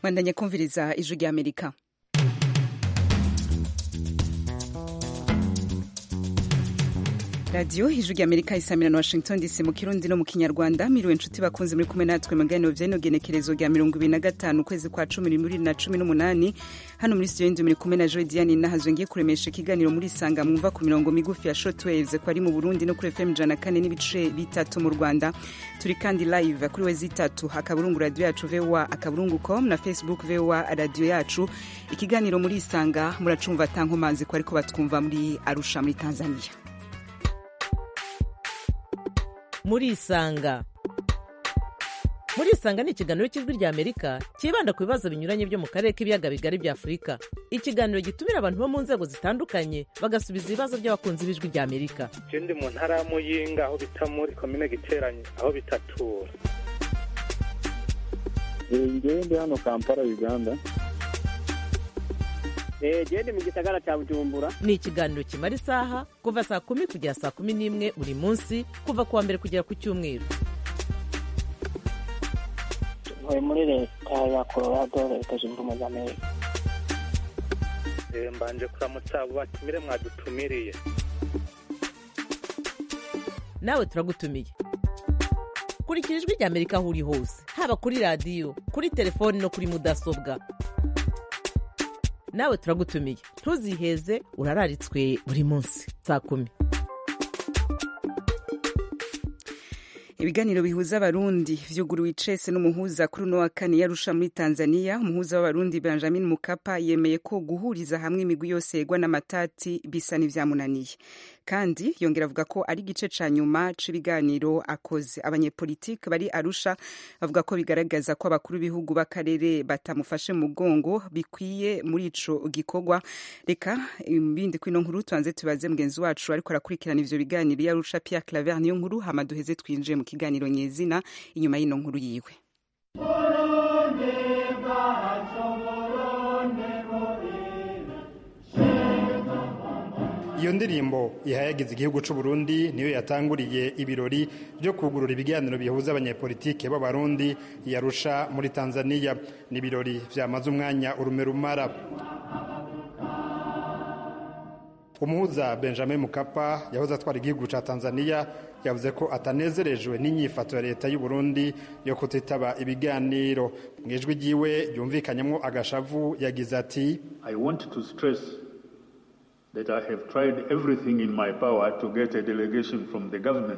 mwandanye kumviriza ijwi rya amerika radiyo ijwi rya amerika isamira na washington dc mu kirundi no mu kinyarwanda miriwe inshuti bakunze muri kumwe natwe maganiro vyeno genekerezo rya mirongo ibiri na gatanu ukwezi kwa cumi bibiri na cumi n'umunani hano muri studio ndi muri kumwe na joy diane nahazwe ngiye kuremesha ikiganiro muri sanga mwumva ku mirongo migufi ya shortwaves ko ari mu burundi no kuri fm ijana kane n'ibice bitatu mu rwanda turi kandi live kuri we zitatu akaburungu radiyo yacu voa akaburungu com na facebook voa radiyo yacu ikiganiro muri isanga muracumva tankomanzi ko ariko batwumva muri arusha muri tanzania murisanga murisanga ni ikiganiro cy'ijwi rya amerika cyibanda ku bibazo binyuranye byo mu karere k'ibiyaga bigari bya afurika ikiganiro gitumira abantu bo mu nzego zitandukanye bagasubiza ibibazo by'abakunzi b'ijwi rya amerika je ndi mu ntara ya muyinga aho bita muri komine giteranye aho bitatura ngewe ndi hano kampala uganda gende mu gisagara cya bujumbura ni ikiganiro kimara isaha kuva saa kumi kugera saa kumi n'imwe buri munsi kuva ku wa mbere kugera ku cyumweru ntuye muri leta ya colorado leta zunze ubumwe za amerika Eh, mbanje kuramutsa abo batumire mwadutumiriye nawe turagutumiye kurikira ijwi rya amerika aho uri hose haba kuri radiyo kuri telefoni no kuri mudasobwa nawe turagutumiye ntuziheze urararitswe buri munsi saa kumi ibiganiro bihuza abarundi vyuguruwe icese n'umuhuza kuri uno wa kane yarusha muri tanzania umuhuza w'abarundi benjamin mukapa yemeye ko guhuriza hamwe imigwi yose yegwa n'amatati bisa n'ivyamunaniye kandi yongera avuga ko ari igice ca nyuma c'ibiganiro akoze abanyepolitike bari arusha bavuga ko bigaragaza ko abakuru b'ibihugu b'akarere batamufashe mu mugongo bikwiye muri ico gikorwa reka ibindi kwino nkuru tubanze tubaze mugenzi wacu ariko arakurikirana ivyo biganiro yarusha pierre claver niyo nkuru hama duheze twinjiye mu kiganiro nyezina inyuma y'ino nkuru yiwe iyo ndirimbo ihayagiza igihugu c'u Burundi niyo yatanguriye ibirori byo kugurura ibiganiro bihuza abanyepolitike b'abarundi yarusha muri Tanzania ni ibirori vyamaze umwanya urume rumara umuhuza Benjamin Mukapa yahoze atwara igihugu ca Tanzania yavuze ko atanezerejwe n'inyifato ya leta y'u Burundi yo kutitaba ibiganiro mu ijwi ryiwe ryumvikanyemwo agashavu yagize ati I want to stress that I have tried everything in my power to get a delegation from the government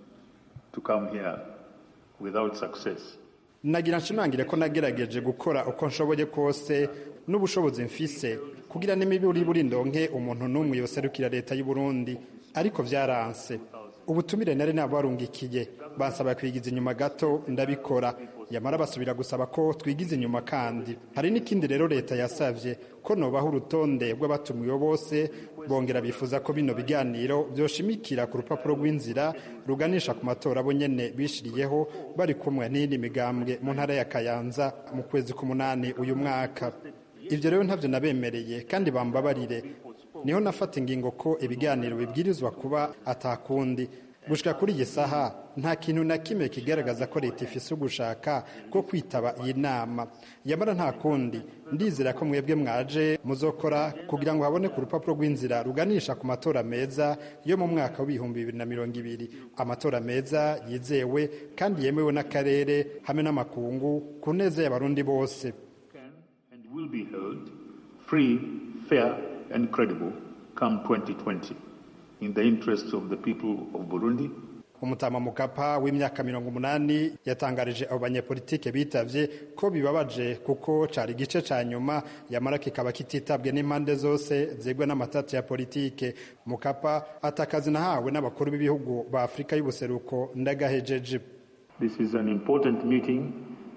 to come here without success. nagira nshimangire ko nagerageje gukora uko nshoboye kose n'ubushobozi mfise kugira n'imiburi buri ndonke umuntu n'umwe yoserukira leta y'u Burundi ariko vyaranse ubutumire nari nabarungikiye bansaba kwigiza inyuma gato ndabikora yamara basubira gusaba ko twigiza inyuma kandi hari n'ikindi rero leta yasavye ko nobaho urutonde rw'abatumiwe bose bongera bifuza ko bino biganiro vyoshimikira ku rupapuro rw'inzira ruganisha ku matora bo nyene bishiriyeho bari kumwe n'iyindi migambwe mu ntara ya kayanza mu kwezi k'umunani uyu mwaka ivyo rero ntavyo nabemereye kandi bambabarire niho nafata ingingo ko ibiganiro bibwirizwa kuba atakundi gushika kuri iyi saha nta kintu na kimwe kigaragaza ko leta ifise ugushaka ko kwitaba iyi nama yamara nta kundi ndizera ko mwebwe mwaje muzokora kugira ngo habone ku rupapuro rw'inzira ruganisha ku matora meza yo mu mwaka w'ibihumbi bibiri na mirongo ibiri amatora meza yizewe kandi yemewe n'akarere hamwe n'amakungu ku neza y'abarundi bose Can and will be held free, fair, and credible come 2020 in the interests of the people of Burundi umutama mukapa w'imyaka mirongo umunani yatangarije abo banyepolitike bitavye ko bibabaje kuko cari igice ca nyuma yamara kikaba kititabwe n'impande zose zegwa n'amatati ya politike mukapa atakazi nahawe n'abakuru b'ibihugu ba afurika y'ubuseruko ndagahejeje This is an important meeting.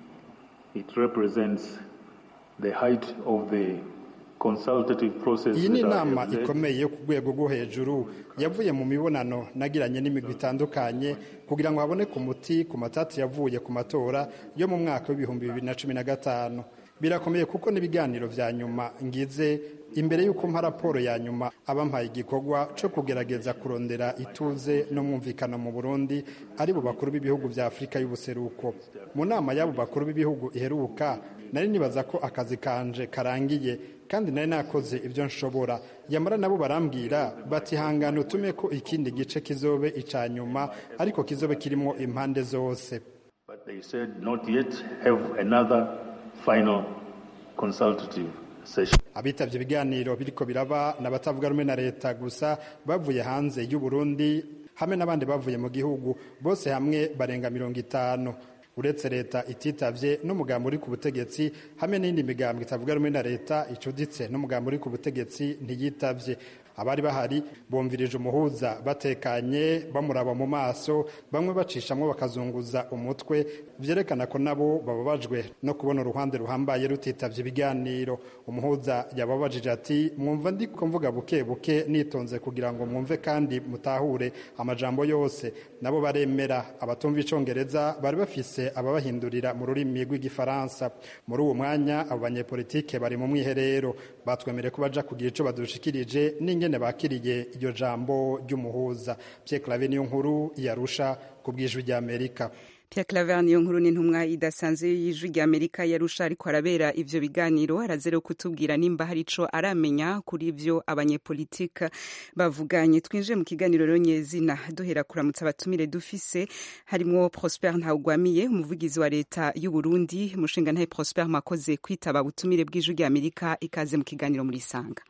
It represents the height of the consultative process. iyi ni that I inama have led. ikomeye yo ku rwego rwo hejuru yavuye mu mibonano nagiranye n'imigwi itandukanye kugira ngo haboneke umuti ku matati yavuye ku matora yo mu mwaka w'ibihumbi bibiri na cumi na gatanu birakomeye kuko n'ibiganiro vya nyuma ngize imbere y'uko mpa raporo ya nyuma abampaye igikorwa cyo kugerageza kurondera ituze n'umwumvikano mu burundi ari bo bakuru b'ibihugu vya afurika y'ubuseruko mu nama y'abo bakuru b'ibihugu iheruka nari nibaza ko akazi kanje karangiye kandi nari nakoze ibyo nshobora yamara nabo barambwira bati hangana utume ko ikindi gice kizobe ica nyuma ariko kizobe kirimo impande zose But they said not yet have another final consultative session. abitavye ibiganiro biriko biraba n'abatavuga rumwe na leta gusa bavuye hanze y'u Burundi hamwe n'abandi bavuye mu gihugu bose hamwe barenga mirongo itanu uretse leta ititavye n'umugambi uri ku butegetsi hamwe n'indi migambi itavuga rumwe na leta icuditse n'umugambi uri ku butegetsi ntiyitavye abari bahari bumvirije umuhuza batekanye bamuraba mu maso bamwe bacishamwo bakazunguza umutwe vyerekana ko nabo bababajwe no kubona uruhande ruhambaye rutitavye ibiganiro umuhuza yababajije ati mwumva ndiko mvuga buke buke nitonze kugira ngo mwumve kandi mutahure amajambo yose nabo baremera abatumva icongereza bari bafise ababahindurira mu rurimi rw'igifaransa muri uwo mwanya abo banyepolitike bari mu mwiherero batwemereye ko baja kugira ico badushikirije n'ingene bakiriye iryo jambo ry'umuhuza Pierre Claver niyo nkuru yarusha ku bw'ijwi ry'Amerika Pierre Claver niyo nkuru n'intumwa idasanzwe y'ijwi rya Amerika yarusha ariko arabera ivyo biganiro arazere kutubwira nimba hari ico aramenya kuri ivyo abanyepolitika bavuganye twinjiye mu kiganiro rero nyezina duhera kuramutsa abatumire dufise harimwo Prosper Ntawugwamiye umuvugizi wa leta y'u Burundi umushinga ntaye Prosper mwakoze kwitaba ubutumire bw'ijwi rya Amerika ikaze mu kiganiro muri sanga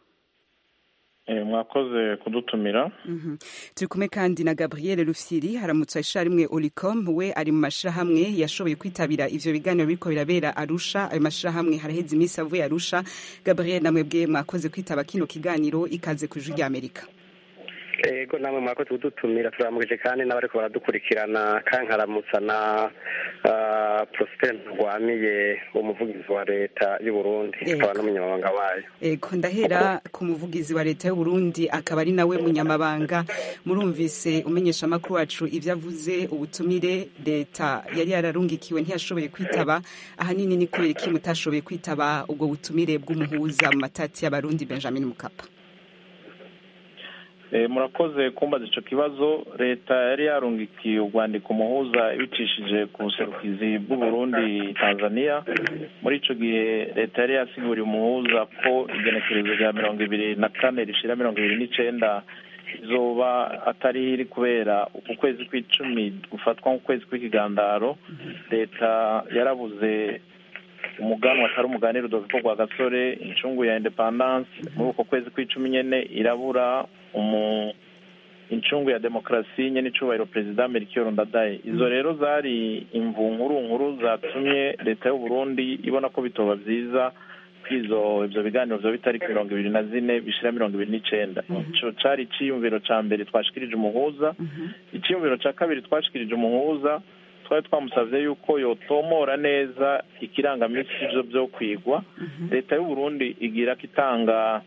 mwakoze kudutumira turi kumwe kandi na gabriel rufyiri haramutse isharimwe olicom we ari mu mashirahamwe yashoboye kwitabira ivyo biganiro biriko birabera arusha ayo mashirahamwe haraheze iminsi avuye arusha gabriel namwe bwe mwakoze kwitaba kino kiganiro ikaze ku ijwi ry'amerika ego namwe mwakoze kudutumira turamukije kandi n'abariko baradukurikirana kankaramutsa na prosper ntagwamiye umuvugizi wa leta y'u burundi akaba n'umunyamabanga wayo ego ndahera ku muvugizi wa leta y'u burundi akaba ari nawe munyamabanga murumvise umenyesha amakuru wacu ivyo avuze ubutumire leta yari yararungikiwe ntiyashoboye kwitaba ahanini ni kubera iki mutashoboye kwitaba ubwo butumire bw'umuhuza mu matati y'abarundi benjamin mukapa murakoze kumbaza icyo kibazo leta yari yarungikiye urwandiko muhuza ibicishije ku buserukizi bw'uburundi tanzania muri icyo gihe leta yari yasiguriye umuhuza ko igenekerezo rya mirongo ibiri na kane rishira mirongo ibiri n'icenda izoba atari iri kubera uku kwezi kw'icumi gufatwa nk'ukwezi kw'ikigandaro leta yarabuze umuganwa atari umuganira udoviko rwa gasore incungu ya independance muri uko kwezi kw'icumi nyene irabura umu incungu ya demokarasi nyene icubahiro perezida melchior ndadaye izo rero zari imvu nkuru nkuru zatumye leta y'u burundi ibona ko bitoba vyiza kwizo ivyo biganiro vyoba bitariki mirongo ibiri na zine bishira mirongo ibiri n'icenda ico cari iciyumviro ca mbere twashikirije umuhuza iciyumviro ca kabiri twashikirije umuhuza twari twamusavye yuko yotomora neza ikirangamisi ivyo vyo kwigwa leta y'u burundi igira ko itanga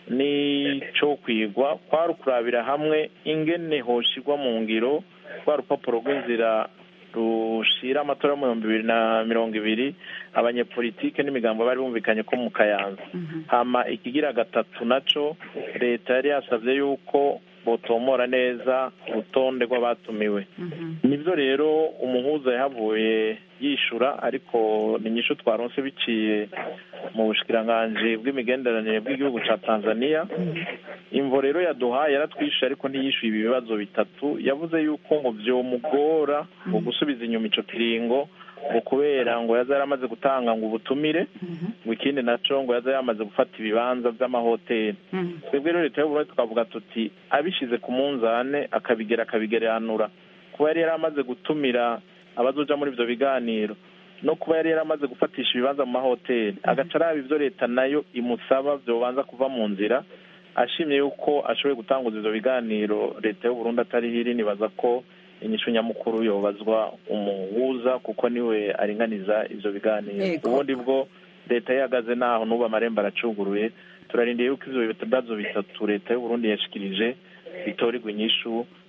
n'ico kwigwa kwari ukurabira hamwe ingene hoshirwa mu ngiro rwa rupapuro rw'inzira rushira amatora yo mu bihumbi bibiri na mirongo ibiri abanyepolitike n'imigambo bari bumvikanye ko mu kayanza hama ikigira gatatu naco leta yari yasavye yuko botomora neza urutonde rw'abatumiwe nibyo rero umuhuza yahavuye yishura ariko ni nyinshi twaronse biciye mu bushikiranganji bw'imigenderanire bw'igihugu ca tanzania imvo rero yaduhaye yaratwishuye ariko ntiyishuye ibi bibazo bitatu yavuze yuko ngo vyomugora ngo gusubiza inyuma ico kiringo ngo kubera ngo yaza yaramaze gutanga ngo ubutumire ngo ikindi naco ngo yaza yamaze gufata ibibanza vy'amahoteli twebwe rero leta y'uburundi tukavuga tuti abishize ku munzane akabigera akabigeranura kuba yari yaramaze gutumira abazoja muri ivyo biganiro no kuba yari yaramaze gufatisha ibibanza mu mahoteli agaca araba ivyo leta nayo imusaba vyobanza kuva mu nzira ashimye yuko ashoboye gutanguza ivyo biganiro leta y'uburundi atari hiri nibaza ko inyishu nyamukuru yobazwa umuhuza kuko niwe aringaniza ivyo biganiro ubundi bwo leta yihagaze naho n'ubu amarembo aracuguruye turarindiye yuko ivyo bibazo bitatu leta y'uburundi yashikirije bitorerwa inyishu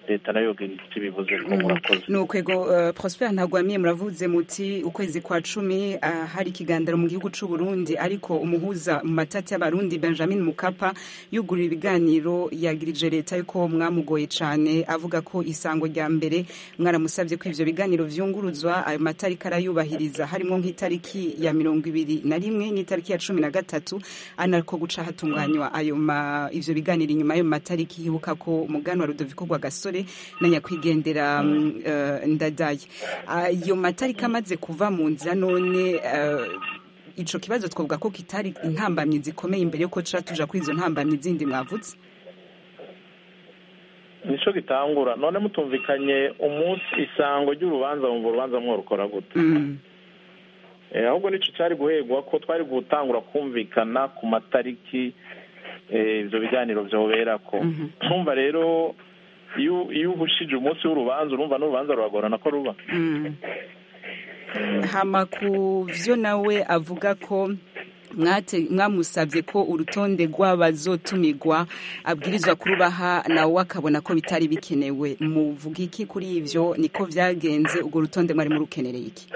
leta nayo yogira icyo ibivuze ko murakoze ni ukwego uh, prosper ntagwamiye muravuze muti ukwezi kwa cumi uh, hari ikiganiro mu gihugu c'u Burundi ariko umuhuza mu matati y'abarundi Benjamin Mukapa yugurira ibiganiro yagirije leta yuko mwamugoye cane avuga ko isango rya mbere mwaramusavye ko ivyo biganiro vyunguruzwa ayo matariki arayubahiriza harimo nk'itariki ya mirongo ibiri na rimwe n'itariki ya cumi na gatatu anariko guca hatunganywa ayo ma ivyo biganiro inyuma y'ayo matariki hibuka ko umuganwa Rudoviko Rwagasore na nyakwigendera um, uh, ndadaye ayo matariki amaze kuva mu nzira none uh, ico kibazo twavuga ko kitari intambamyi zikomeye imbere yuko tuja tuja kuri izo ntambamyi zindi mwavutse nico gitangura none mutumvikanye umunsi isango ry'urubanza mu rubanza mworukora gute mm. eh, ahubwo nico cari guhegwa ko twari gutangura kumvikana ku matariki ivyo biganiro vyoberako ntumva rero iyo iyo uhushije umunsi w'urubanza urumva n'urubanza ruragorana ko ruba hama ku vyo nawe avuga ko mwamusabye ko urutonde rw'abazotumirwa abwirizwa kurubaha nawe akabona ko bitari bikenewe muvuga iki kuri ivyo niko vyagenze urwo rutonde mwari murukenereye iki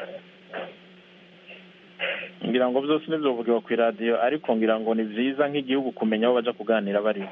ngira ngo byose nibyo bivugirwa ku iradiyo ariko ngira ngo ni byiza nk'igihugu kumenya aho baja kuganira bariho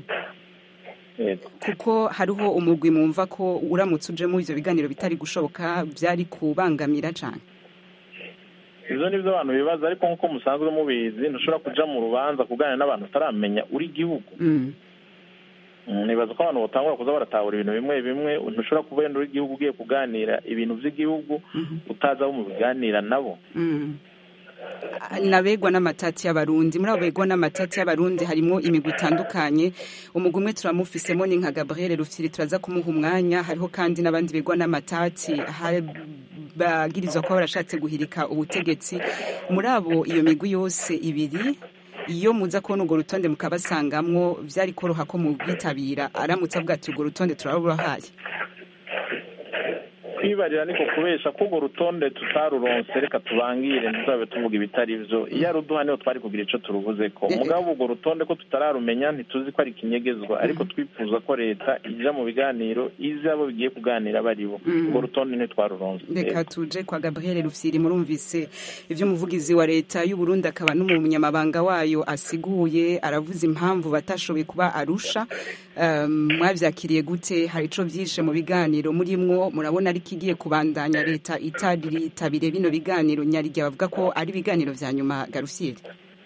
kuko hariho umugwi mwumva ko uramutse ujemo ivyo biganiro bitari gushoboka byari kubangamira cane ivyo nivyo abantu bibaza ariko nk'uko musanzwe mubizi ntushobora kuja mu rubanza kuganira n'abantu utaramenya uri igihugu nibaza ko abantu batangura kuza baratahura ibintu bimwe bimwe ntushobora kuba wenda uri igihugu ugiye kuganira ibintu vy'igihugu utazi abo mu biganira nabo nabegwa n'amatati y'abarundi muri abo begwa n'amatati y'abarundi harimo imigwi itandukanye umugwi umwe turamufisemo ni nka gabriel rufyiri turaza kumuha umwanya hariho kandi n'abandi begwa n'amatati bagirizwa kuba barashatse guhirika ubutegetsi muri abo iyo migwi yose ibiri iyo muza kubona urwo rutonde mukabasangamwo byari koroha ko mubwitabira aramutse avuga ati urwo rutonde turarubahaye kwibarira niko kubesha ko urwo rutonde tutaruronse reka tubangire ntituzabe tuvuga ibitari byo iyo ari uduha niho twari kugira icyo turuvuze ko mugabo urwo rutonde ko tutararumenya ntituzi ko ari ikinyegezwa ariko twifuza ko leta ija mu biganiro izi abo bigiye kuganira baribo urwo rutonde ntitwaruronse reka tuje kwa gabriel rufyiri murumvise ivyo umuvugizi wa leta y'uburundi akaba n'umunyamabanga wayo asiguye aravuze impamvu batashoboye kuba arusha mwavyakiriye gute hari ico vyishe mu biganiro murimwo murabona ariko igiye kubandanya leta itaritabire bino biganiro nyarige bavuga ko ari ibiganiro vya nyuma garusiyeri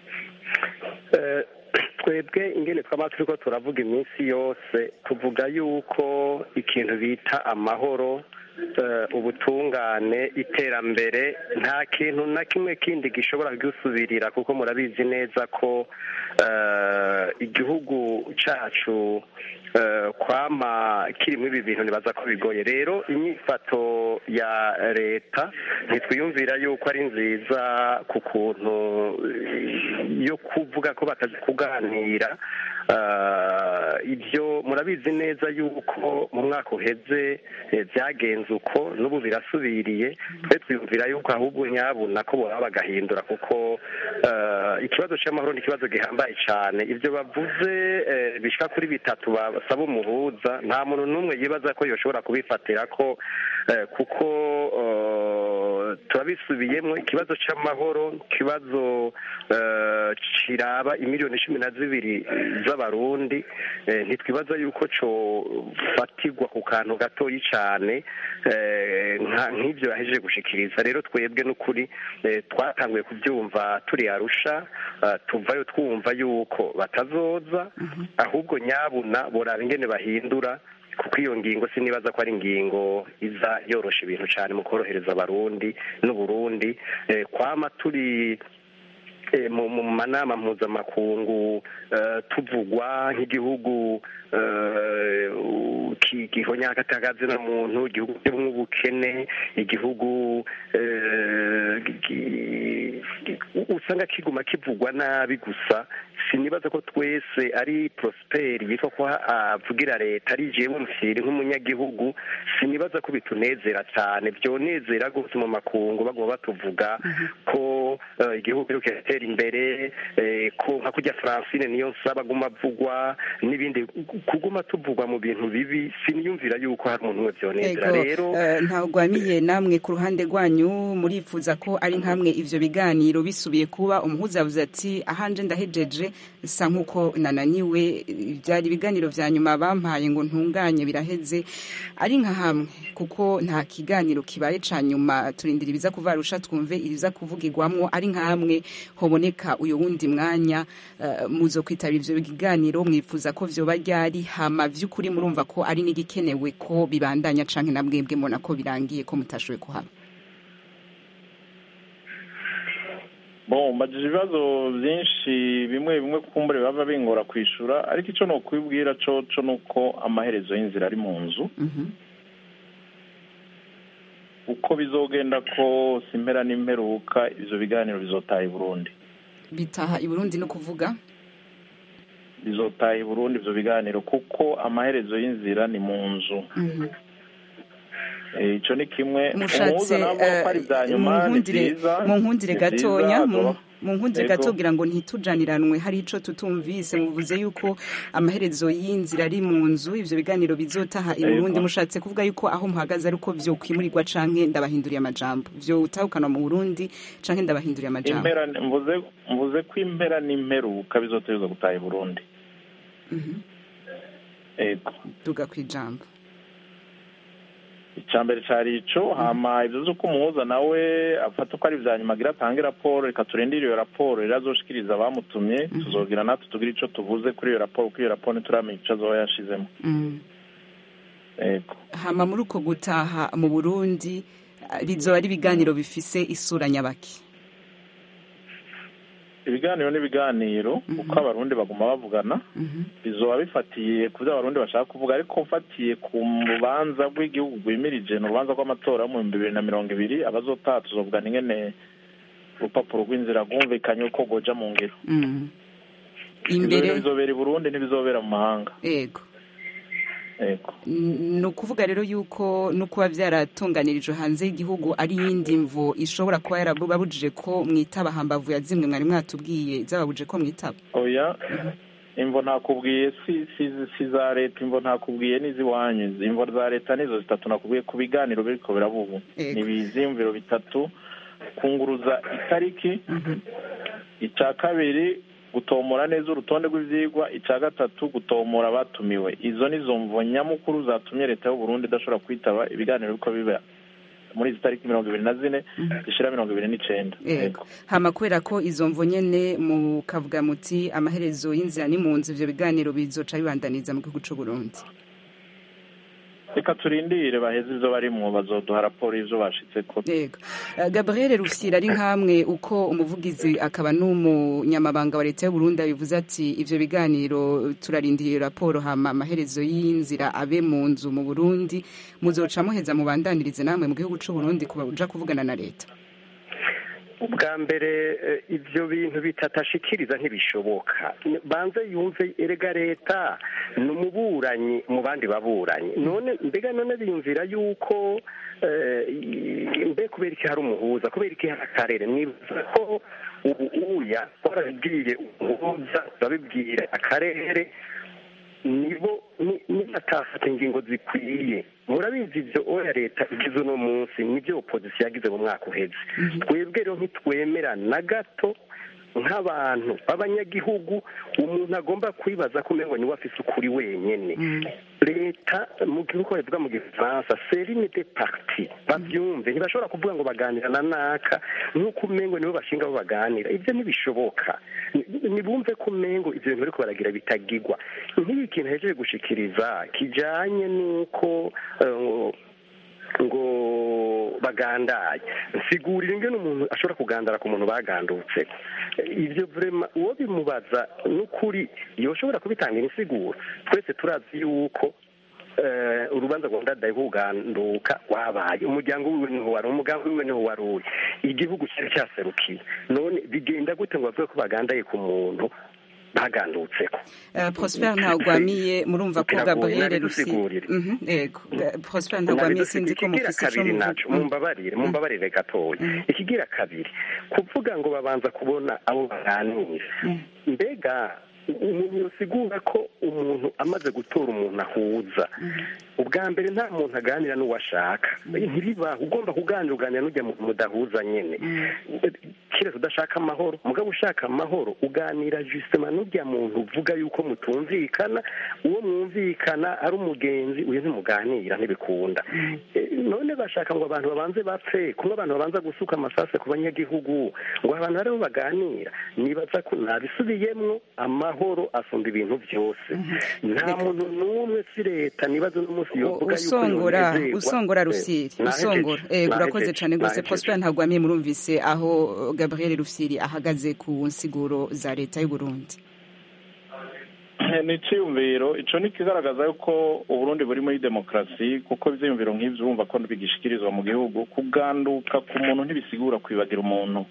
twebwe ingene twaba turiko turavuga iminsi yose tuvuga yuko ikintu bita amahoro ubutungane iterambere nta kintu na kimwe kindi gishobora gusubirira kuko murabizi neza ko igihugu cacu kwama kirimo ibi bintu nibaza ko bigoye rero inyifato ya leta ntitwiyumvira yuko ari nziza ku kuntu yo kuvuga ko batazi kuganira ibyo murabizi neza yuko mu mwaka uheze byagenze uko n'ubu birasubiriye twe twiyumvira yuko ahubwo nyabuna ko baba bagahindura kuko ikibazo cy'amahoro ni ikibazo gihambaye cyane ibyo bavuze bishyika kuri bitatu basaba umuhuza nta muntu n'umwe yibaza ko yoshobora kubifatira ko kuko turabisubiyemo ikibazo cy'amahoro ikibazo kiraba imiliyoni cumi na zibiri z'abarundi ntitwibaza yuko cofatirwa ku kantu gatoyi cyane nk'ibyo yahejeje gushikiriza rero twebwe n'ukuri twatanguye kubyumva turi arusha tuvayo twumva yuko batazoza ahubwo nyabuna boraba ingene bahindura kuko iyo ngingo sinibaza ko ari ingingo iza yorosha ibintu cyane mu korohereza abarundi n'uburundi kwama turi mu manama mpuzamakungu tuvugwa nk'igihugu gihonya agatagazi na muntu igihugu kirimo ubukene igihugu usanga kiguma kivugwa nabi gusa sinibaza ko twese ari prosperi yitwa ko avugira leta ari jewe mfiri nk'umunyagihugu sinibaza ko bitunezera cyane byonezera rwose mu makungu baguma batuvuga ko eh, igihugu kiriko kiratera imbere eh, ko nka kurya francine niyo nsaba aguma avugwa n'ibindi kuguma tuvugwa mu bintu bibi siniyumvira yuko hari umuntu umwe byonezera Ego, rero eh, ntagwamiye namwe ku ruhande rwanyu murifuza ko ari nkamwe ivyo biganiro bisubiye kuba umuhuza yavuze ati ahanje ndahejeje sa nk'uko nananiwe byari ibiganiro vya nyuma bampaye ngo ntunganye biraheze ari nka hamwe kuko nta kiganiro kibaye ca nyuma turindira ibiza kuva arusha twumve ibiza kuvugirwamwo ari nka hamwe hoboneka uyo wundi mwanya eh, muzo kwitabira ivyo biganiro mwifuza ko vyoba ryari hama vy'ukuri murumva ko ari n'igikenewe ko bibandanya canke na mwebwe mbona ko birangiye ko mutashoboye kuhaba bon mbajije ibibazo byinshi bimwe bimwe kumbure bava bingora kwishura ariko icyo nokwibwira co co nuko amaherezo y'inzira ari mu nzu uko bizogenda kose impera n'imperuka ivyo biganiro bizotaha i burundi bitaha i burundi no kuvuga bizotaha i burundi ivyo biganiro kuko amaherezo y'inzira ni mu nzu Mhm. Eh, ico ni kimwe mushatse umuhuza navuga ko ari ibya nyuma ni munkundire vyiza munkundire ni vyiza, gatonya mu- azoba- munkundire Ego. gato kugira ngo ntitujaniranwe hari ico tutumvise muvuze yuko amaherezo y'inzira ari mu nzu ivyo biganiro bizotaha i Ego. burundi mushatse kuvuga yuko aho muhagaze ariko vyokwimurirwa canke ndabahinduriye amajambo vyotahukana mu burundi canke ndabahinduriye amajambo impera mvuze mvuze ko impera n'imperuka bizoterwa gutaha i burundi Mhm. ego duga kwijambo icambere cari ico hama ivyo vy'uko umuhuza nawe afata ko ari ivya nyuma agira atange raporo reka turindire iyo raporo rero azoshikiriza abamutumye tuzogira natwe tugira ico tuvuze kuri iyo raporo kuko iyo raporo ntituramenya ico azoba yashizemo Mm. ego hama muri uko gutaha mu burundi eh, bizoba ari ibiganiro bifise isura nyabaki ibiganiro n'ibiganiro kuko abarundi baguma bavugana bizoba bifatiye ku byo abarundi bashaka kuvuga ariko mfatiye ku rubanza rw'igihugu rwimirije ni urubanza rw'amatora yo mu bihumbi bibiri na mirongo ibiri abazotaha tuzovugana ingene urupapuro rw'inzira rwumvikanye uko rwoja mu ngiro Mm. Ivyo imbere bintu bizobera i burundi ntibizobera mu mahanga ego ego ni ukuvuga rero yuko no kuba byaratunganirijwe hanze y'igihugu ari iyindi mvo ishobora kuba yarababujije ko mwitaba hambavu ya zimwe mwari mwatubwiye zababujije ko mwitaba oya imvo ntakubwiye si si si za leta imvo ntakubwiye n'iziwanyu imvo za leta nizo zitatu nakubwiye ku biganiro biriko birabubu Ego. ni ibiziyumviro bitatu kunguruza itariki icya kabiri gutomora neza urutonde rw'ivyigwa icya gatatu gutomora abatumiwe izo nizo mvo nyamukuru zatumye leta y'u Burundi idashobora kwitaba ibiganiro biriko biba muri izi tariki mirongo ibiri na zine zishira mirongo ibiri n'icenda ego hama kubera ko izo mvo nyene mukavuga muti amaherezo y'inzira ni mu nzu ivyo biganiro bizoca bibandaniza mu gihugu c'u Burundi reka turindire baheze ivyo barimwo bazoduha raporo y'ivyo bashitseko yego Eh, gabriel rufyira ari nkamwe uko umuvugizi akaba n'umunyamabanga wa leta y'u Burundi abivuze ati ivyo biganiro turarindiriye raporo hama amaherezo y'inzira abe mu nzu mu Burundi muzoca muheza mubandanirize namwe mu gihugu c'u Burundi kuja kuvugana na leta ubwa mbere eh, ivyo bintu bitatashikiriza ntibishoboka banze yumve erega leta ni umuburanyi mu bandi baburanyi none mbega none biyumvira yuko eh, i- mbe kubera iki hari umuhuza kubera iki hari akarere mwibuza ko ubu uya warabibwiye umuhuza babibwire akarere nibo ni- nibatafata ingingo zikwiye murabizi ivyo oya leta igize uno munsi nivyo opozisiyo yagize mu mwaka uheze twebwe rero ntitwemera na gato nk'abantu b'abanyagihugu umuntu agomba kwibaza ko umengo niwe afise ukuri wenyene leta mu gihugu bavuga mu gifaransa serine de parti bavyumve ntibashobora kuvuga ngo baganira na naka nk'uko umengo nibo bashinga bo baganira ivyo ntibishoboka Ni- nibumve ko umengo ivyo bintu bariko baragira bitagigwa nk'iyi kintu hejeje gushikiriza kijanye n'uko eh, ngo bagandaye nsigurira ingene umuntu ashobora kugandara ku muntu bagandutse ivyo vrema uwo bimubaza n'ukuri yoshobora kubitangira insiguro twese turazi yuko eh, urubanza rwa ndadaye kuganduka wabaye umuryango wiwe niho wari umugambi wiwe niho wari uri igihugu cyari cyaserukiye none bigenda gute ngo bavuge ko bagandaye ku muntu bagandutseko prosper ntagwamiye murumva ko gabriel rusigurire yego prosper ntagwamiye sinzi ko mufise ico naco mumbabarire mumbabarire gatoya ikigira kabiri kuvuga ngo babanza kubona abo baganira mbega umuntu yosigura ko umuntu amaze gutora umuntu ahuza ubwa mbere nta muntu aganira n'uwo ashaka ntibibaho ugomba kuganira uganira n'ujya mudahuza nyine keretse udashaka amahoro mugabo ushaka amahoro uganira jisema n'ujya muntu uvuga yuko mutumvikana uwo mwumvikana ari umugenzi uyu ntimuganira ntibikunda none bashaka ngo abantu babanze bapfe kumwe abantu babanza gusuka amasase ku banyagihugu ngo abantu bariho baganira nibaza ko nabisubiyemwo amahoro asumba ibintu byose nta muntu n'umwe si leta nibaza n'umunsi yovuga yuko usongora usongora rusiri usongora ego urakoze cyane rwose prosper ntagwamiye murumvise aho gabriel rusiri ahagaze ku nsiguro za leta y'u Burundi ni icyiyumviro icyo ni ikigaragaza yuko uburundi buri muri demokarasi kuko ibyiyumviro nk'ibyo urumva ko bigishikirizwa mu gihugu kuganduka ku muntu ntibisigura kwibagira umuntu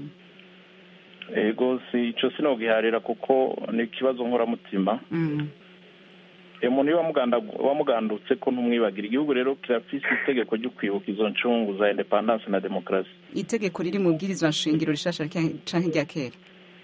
ego si icyo sinogiharira kuko ni ikibazo nkoramutima umuntu iyo wamugandutse ko ntumwibagira igihugu rero kirafise itegeko ryo kwibuka izo ncungu za indepandanse na demokarasi itegeko riri mu bwirizwa nshingiro rishasha canke irya kera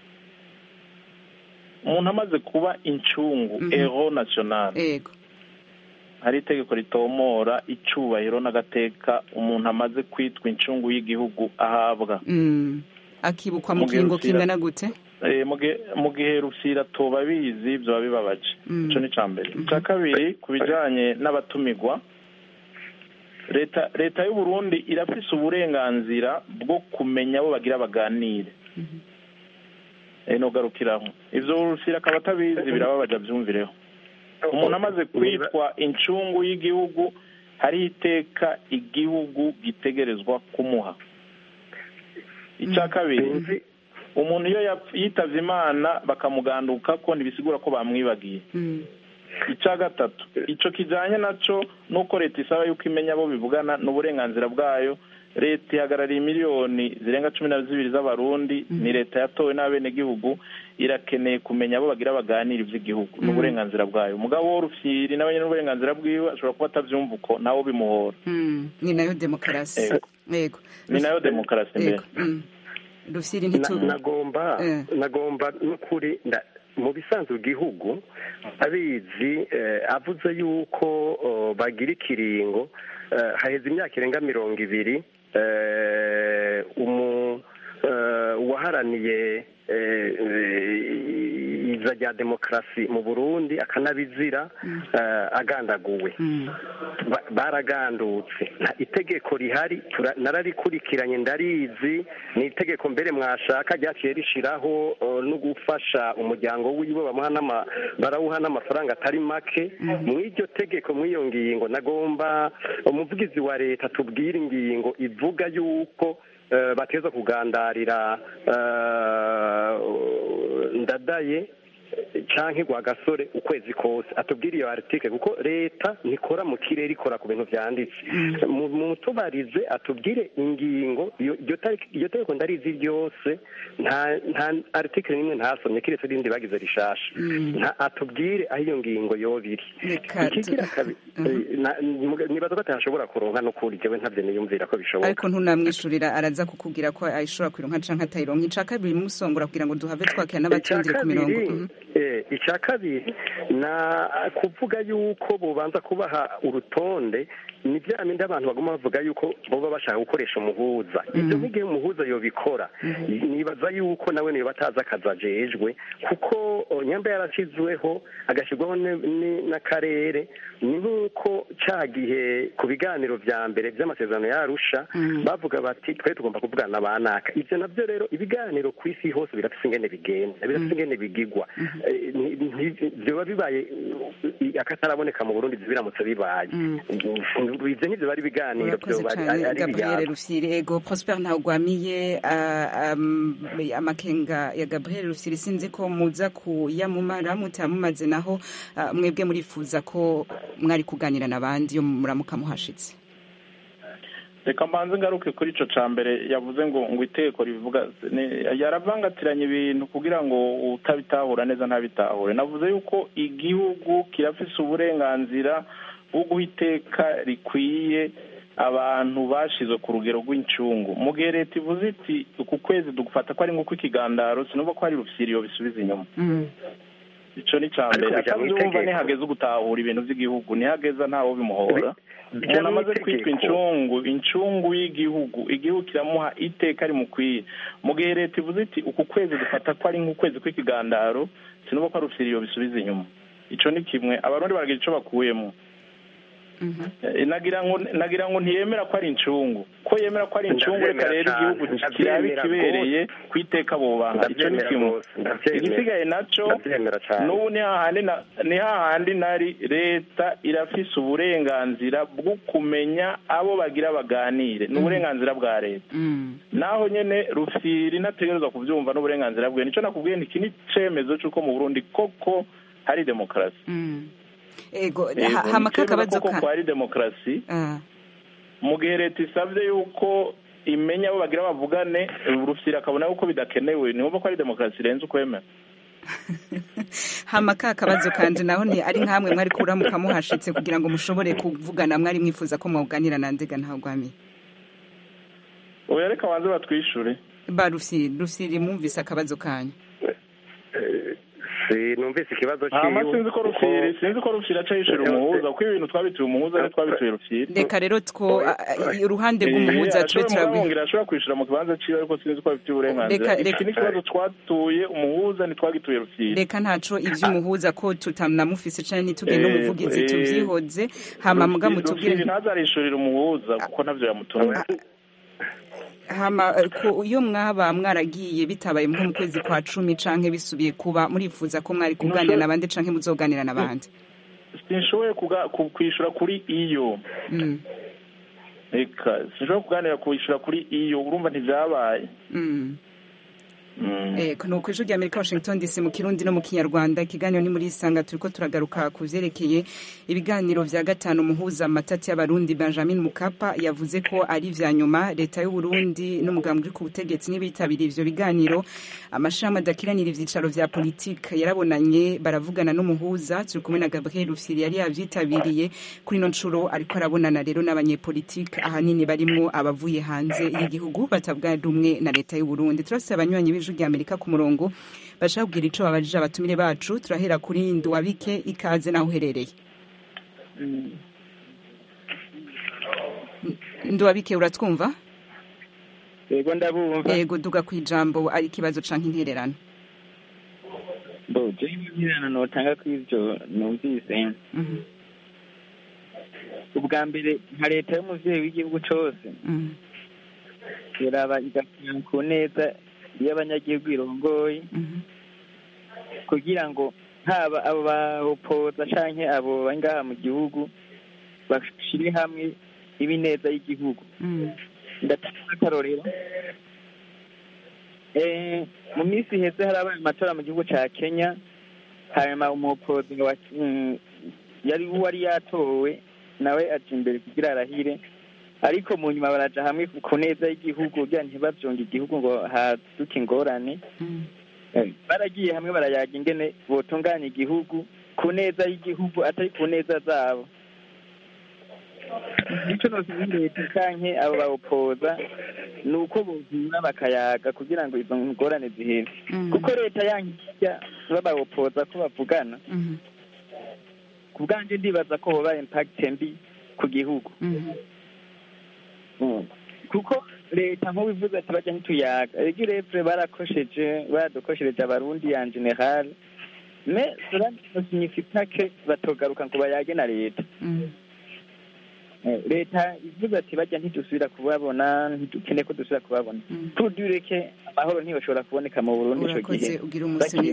umuntu amaze kuba incungu ero nationale yego hari itegeko ritomora icubahiro n'agateka umuntu amaze kwitwa incungu y'igihugu ahabwa akibukwa mu kiringo kingana gute mu gihe rusira tuba bizi byaba bibabaje icyo ni icya mbere icya kabiri ku bijyanye n'abatumirwa leta leta y'u Burundi irafise uburenganzira bwo kumenya abo bagira baganire ntugarukiraho ibyo rusira akaba atabizi birababaje abyumvireho umuntu amaze kwitwa incungu y'igihugu hariho iteka igihugu gitegerezwa kumuha icya kabiri umuntu iyo yitavye imana bakamuganduka ko ntibisigura ko bamwibagiye icya gatatu icyo kijyanye nacyo nuko leta isaba yuko imenya abo bivugana n'uburenganzira bwayo leta ihagarariye miliyoni zirenga cumi na zibiri z'abarundi ni leta yatowe n'abenegihugu irakeneye kumenya abo bagira baganira iby'igihugu n'uburenganzira bwayo umugabo w'urufyiri nawe nyine n'uburenganzira bwiwe ashobora kuba atabyumva uko nawe bimuhora ni nayo demokarasi yego ni nayo demokarasi mbere rufyiri ntitubu nagomba nagomba n'ukuri mu bisanzwe igihugu abizi avuze yuko bagira ikiringo haheze imyaka irenga mirongo ibiri uwaharaniye iza rya demokarasi mu burundi akanabizira agandaguwe baragandutse itegeko rihari nararikurikiranye ndarizi ni itegeko mbere mwashaka ryaciye rishiraho no gufasha umuryango wiwe barawuha n'amafaranga atari make mu iryo tegeko mw'iyo ngingo nagomba umuvugizi wa leta tubwire ingingo ivuga yuko bateza kugandarira ndadaye canke gwa gasore ukwezi kose atubwire iyo article kuko leta ntikora mu kirere ikora ku bintu vyanditse mu tubarize atubwire ingingo iyo tegeko ndarizi ryose nta nta article nimwe ntasomye kiretse rindi bagize rishasha nta atubwire aho iyo ngingo yobiri ikigira kabiri nibaza ko atashobora kuronka no kuri jewe ntavyo niyumvira ko bishoboka ariko ntunamwishurira araza kukubwira ko ayishobora kuronka canke atayironka ica kabiri musongora kugira ngo duhave twakira n'abatindire ku mirongo icya kabiri na kuvuga yuko bubanza kubaha urutonde ni bya bindi abantu baguma bavuga yuko baba bashaka gukoresha umuhuza ibyo nk'igihe umuhuza yobikora nibaza yuko nawe niba atazi akazi ajejwe kuko nyamba yarashyizweho agashyirwaho n'akarere ni nk'uko cya gihe ku biganiro bya mbere by'amasezerano yarusha bavuga bati twe tugomba kuvugana ba naka ibyo nabyo rero ibiganiro ku isi hose birafite ingene bigenda birafite ingene bigigwa biba bibaye akataraboneka mu burundi biramutse bibaye ibyo ntibyo bari ibiganiro gabriel rufyiri ego prosper ntagwamiye amakenga ya gabriel rufyiri sinzi ko muza kuyamumara mutamumaze naho mwebwe murifuza ko mwari kuganira n'abandi iyo muramuka muhashitse reka mbanze ngaruke kuri ico ca mbere yavuze ngo ngo iteko rivuga yaravangatiranya ibintu kugira ngo utabitahura neza ntabitahure navuze yuko igihugu kirafise uburenganzira bwo guha iteka rikwiye abantu bashizwe ku rugero rw'incungu mu gihe leta ivuze iti uku kwezi dugufata ko ari nk'uko ikigandaro sinumva ko hari rufyiriyo bisubiza inyuma ico ni ca mbere atavyumva nihageze ugutahura ibintu vy'igihugu nihageza ntawo bimuhora umuntu amaze kwitwa incungu incungu y'igihugu igihugu kiramuha iteka rimukwiye mu gihe leta ivuze iti uku kwezi dufata ko ari nk'ukwezi kw'ikigandaro sinumva ko ari rufyiriyo bisubiza inyuma ico ni kimwe abarundi baragira ico bakuyemo nagira ngo nagira ngo ntiyemera ko ari incungu ko yemera ko ari incungu reka rero igihugu kiraba ikibereye ku iteka bubanga icyo ni kimwe igisigaye nacyo n'ubu ni hahandi nari leta irafise uburenganzira bwo kumenya abo bagira baganire ni uburenganzira bwa leta naho nyine rufiri nategerezwa kubyumva n'uburenganzira bwe nicyo nakubwiye iki ni icyemezo cy'uko mu burundi koko hari demokarasi ego hamaka akabazo ka ko ari demokarasi mu gihe leta isabye yuko imenya abo bagira bavugane rufyira akabona yuko bidakenewe niwumva ko ari demokarasi irenze ukwemera hamaka akabazo kandi naho ni ari nkamwe mwari kuramuka muhashitse kugira ngo mushobore kuvugana mwari mwifuza ko mwuganira na ndega ntaho gwamiye oya reka banze batwishure ba rufyiri rufyiri mwumvise akabazo kanyu numvise ikibazo hama sinzi ko rufyiri sinzi ko rufyiri aca yishura umuhuza kuko ibintu twabituye umuhuza ni twabituye rufyiri reka rero two uruhande rw'umuhuza tube turabwira ashobora kwishura mu kibanza ciwe ariko sinzi ko abifitiye uburenganzira iki ni ikibazo twatuye umuhuza ntitwagituye rufyiri reka ntaco ivy'umuhuza ko tutanamufise canke ntituge n'umuvugizi tuvyihoze hama muga mutubwire ntazarishurira umuhuza kuko ntavyo yamutumye hama iyo mwaba mwaragiye bitabaye nko mu kwezi kwa cumi canke bisubiye kuba murifuza ko mwari kuganira n'abandi canke muzoganira n'abandi sinshoboye kwishura kuri iyo reka sinshobora kuganira kwishura kuri iyo urumva ntivyabaye ni uku ijwi ry'amerika washington dc mu kirundi no mu kinyarwanda ikiganiro ni muri isanga turiko turagaruka ku vyerekeye ibiganiro vya gatanu muhuza amatati y'abarundi benjamin mukapa yavuze ko ari vya nyuma leta y'uburundi n'umugambi uri ku butegetsi n'ibitabiriye ivyo biganiro amashirahamwe adakiranira ivyicaro vya politike yarabonanye baravugana n'umuhuza turi kumwe na gabriel rufyiri yari yavyitabiriye kuri ino ncuro ariko arabonana rero n'abanyepolitike ahanini barimwo abavuye hanze y'igihugu batavuga rumwe na leta y'uburundi turafise abanywanyi b'ijwi ry'amerika ku murongo bashaka kubwira ico babajije abatumire bacu turahera kuri nduwabike ikaze naho uherereye nduwabike uratwumva yego ndabumva yego duga ku ijambo ari ikibazo canke intererano bo je intererano notanga kw'ivyo numvise ubwa mbere nka leta y'umuvyeyi w'igihugu cose iraba igakina ku neza y'abanyagihugu irongoye kugira ngo haba abo bahopoza canke abo bari ngaha mu gihugu bashire hamwe ibineza y'igihugu ndatanga akarorero mu minsi iheze harabaye amatora mu gihugu ca kenya hanyuma umuhopozi yari wari yatowe nawe aja imbere kugira arahire ariko mu nyuma baraja hamwe ku neza y'igihugu kugira ntibavyonge igihugu ngo haduke ingorane baragiye hamwe barayaga ingene botunganya igihugu ku neza y'igihugu atari ku neza zabo ico nosaba leta canke abo bawupoza ni uko bovura bakayaga kugira ngo izo ngorane zihere kuko leta yankirya babawupoza ko bavugana ku bwanje ndibaza ko hoba impact mbi ku gihugu kuko leta nk'ubivuze ati bajya ntituyaga ego irevure barakosheje baradukoshereje abarundi ya generale me cela ne signifie que batogaruka ngo bayage na leta leta ivuze ati bajya ntidusubira kubabona ntidukene ko dusubira kubabona tudureke amahoro ntibashobora kuboneka mu burundi ico gihe bakiri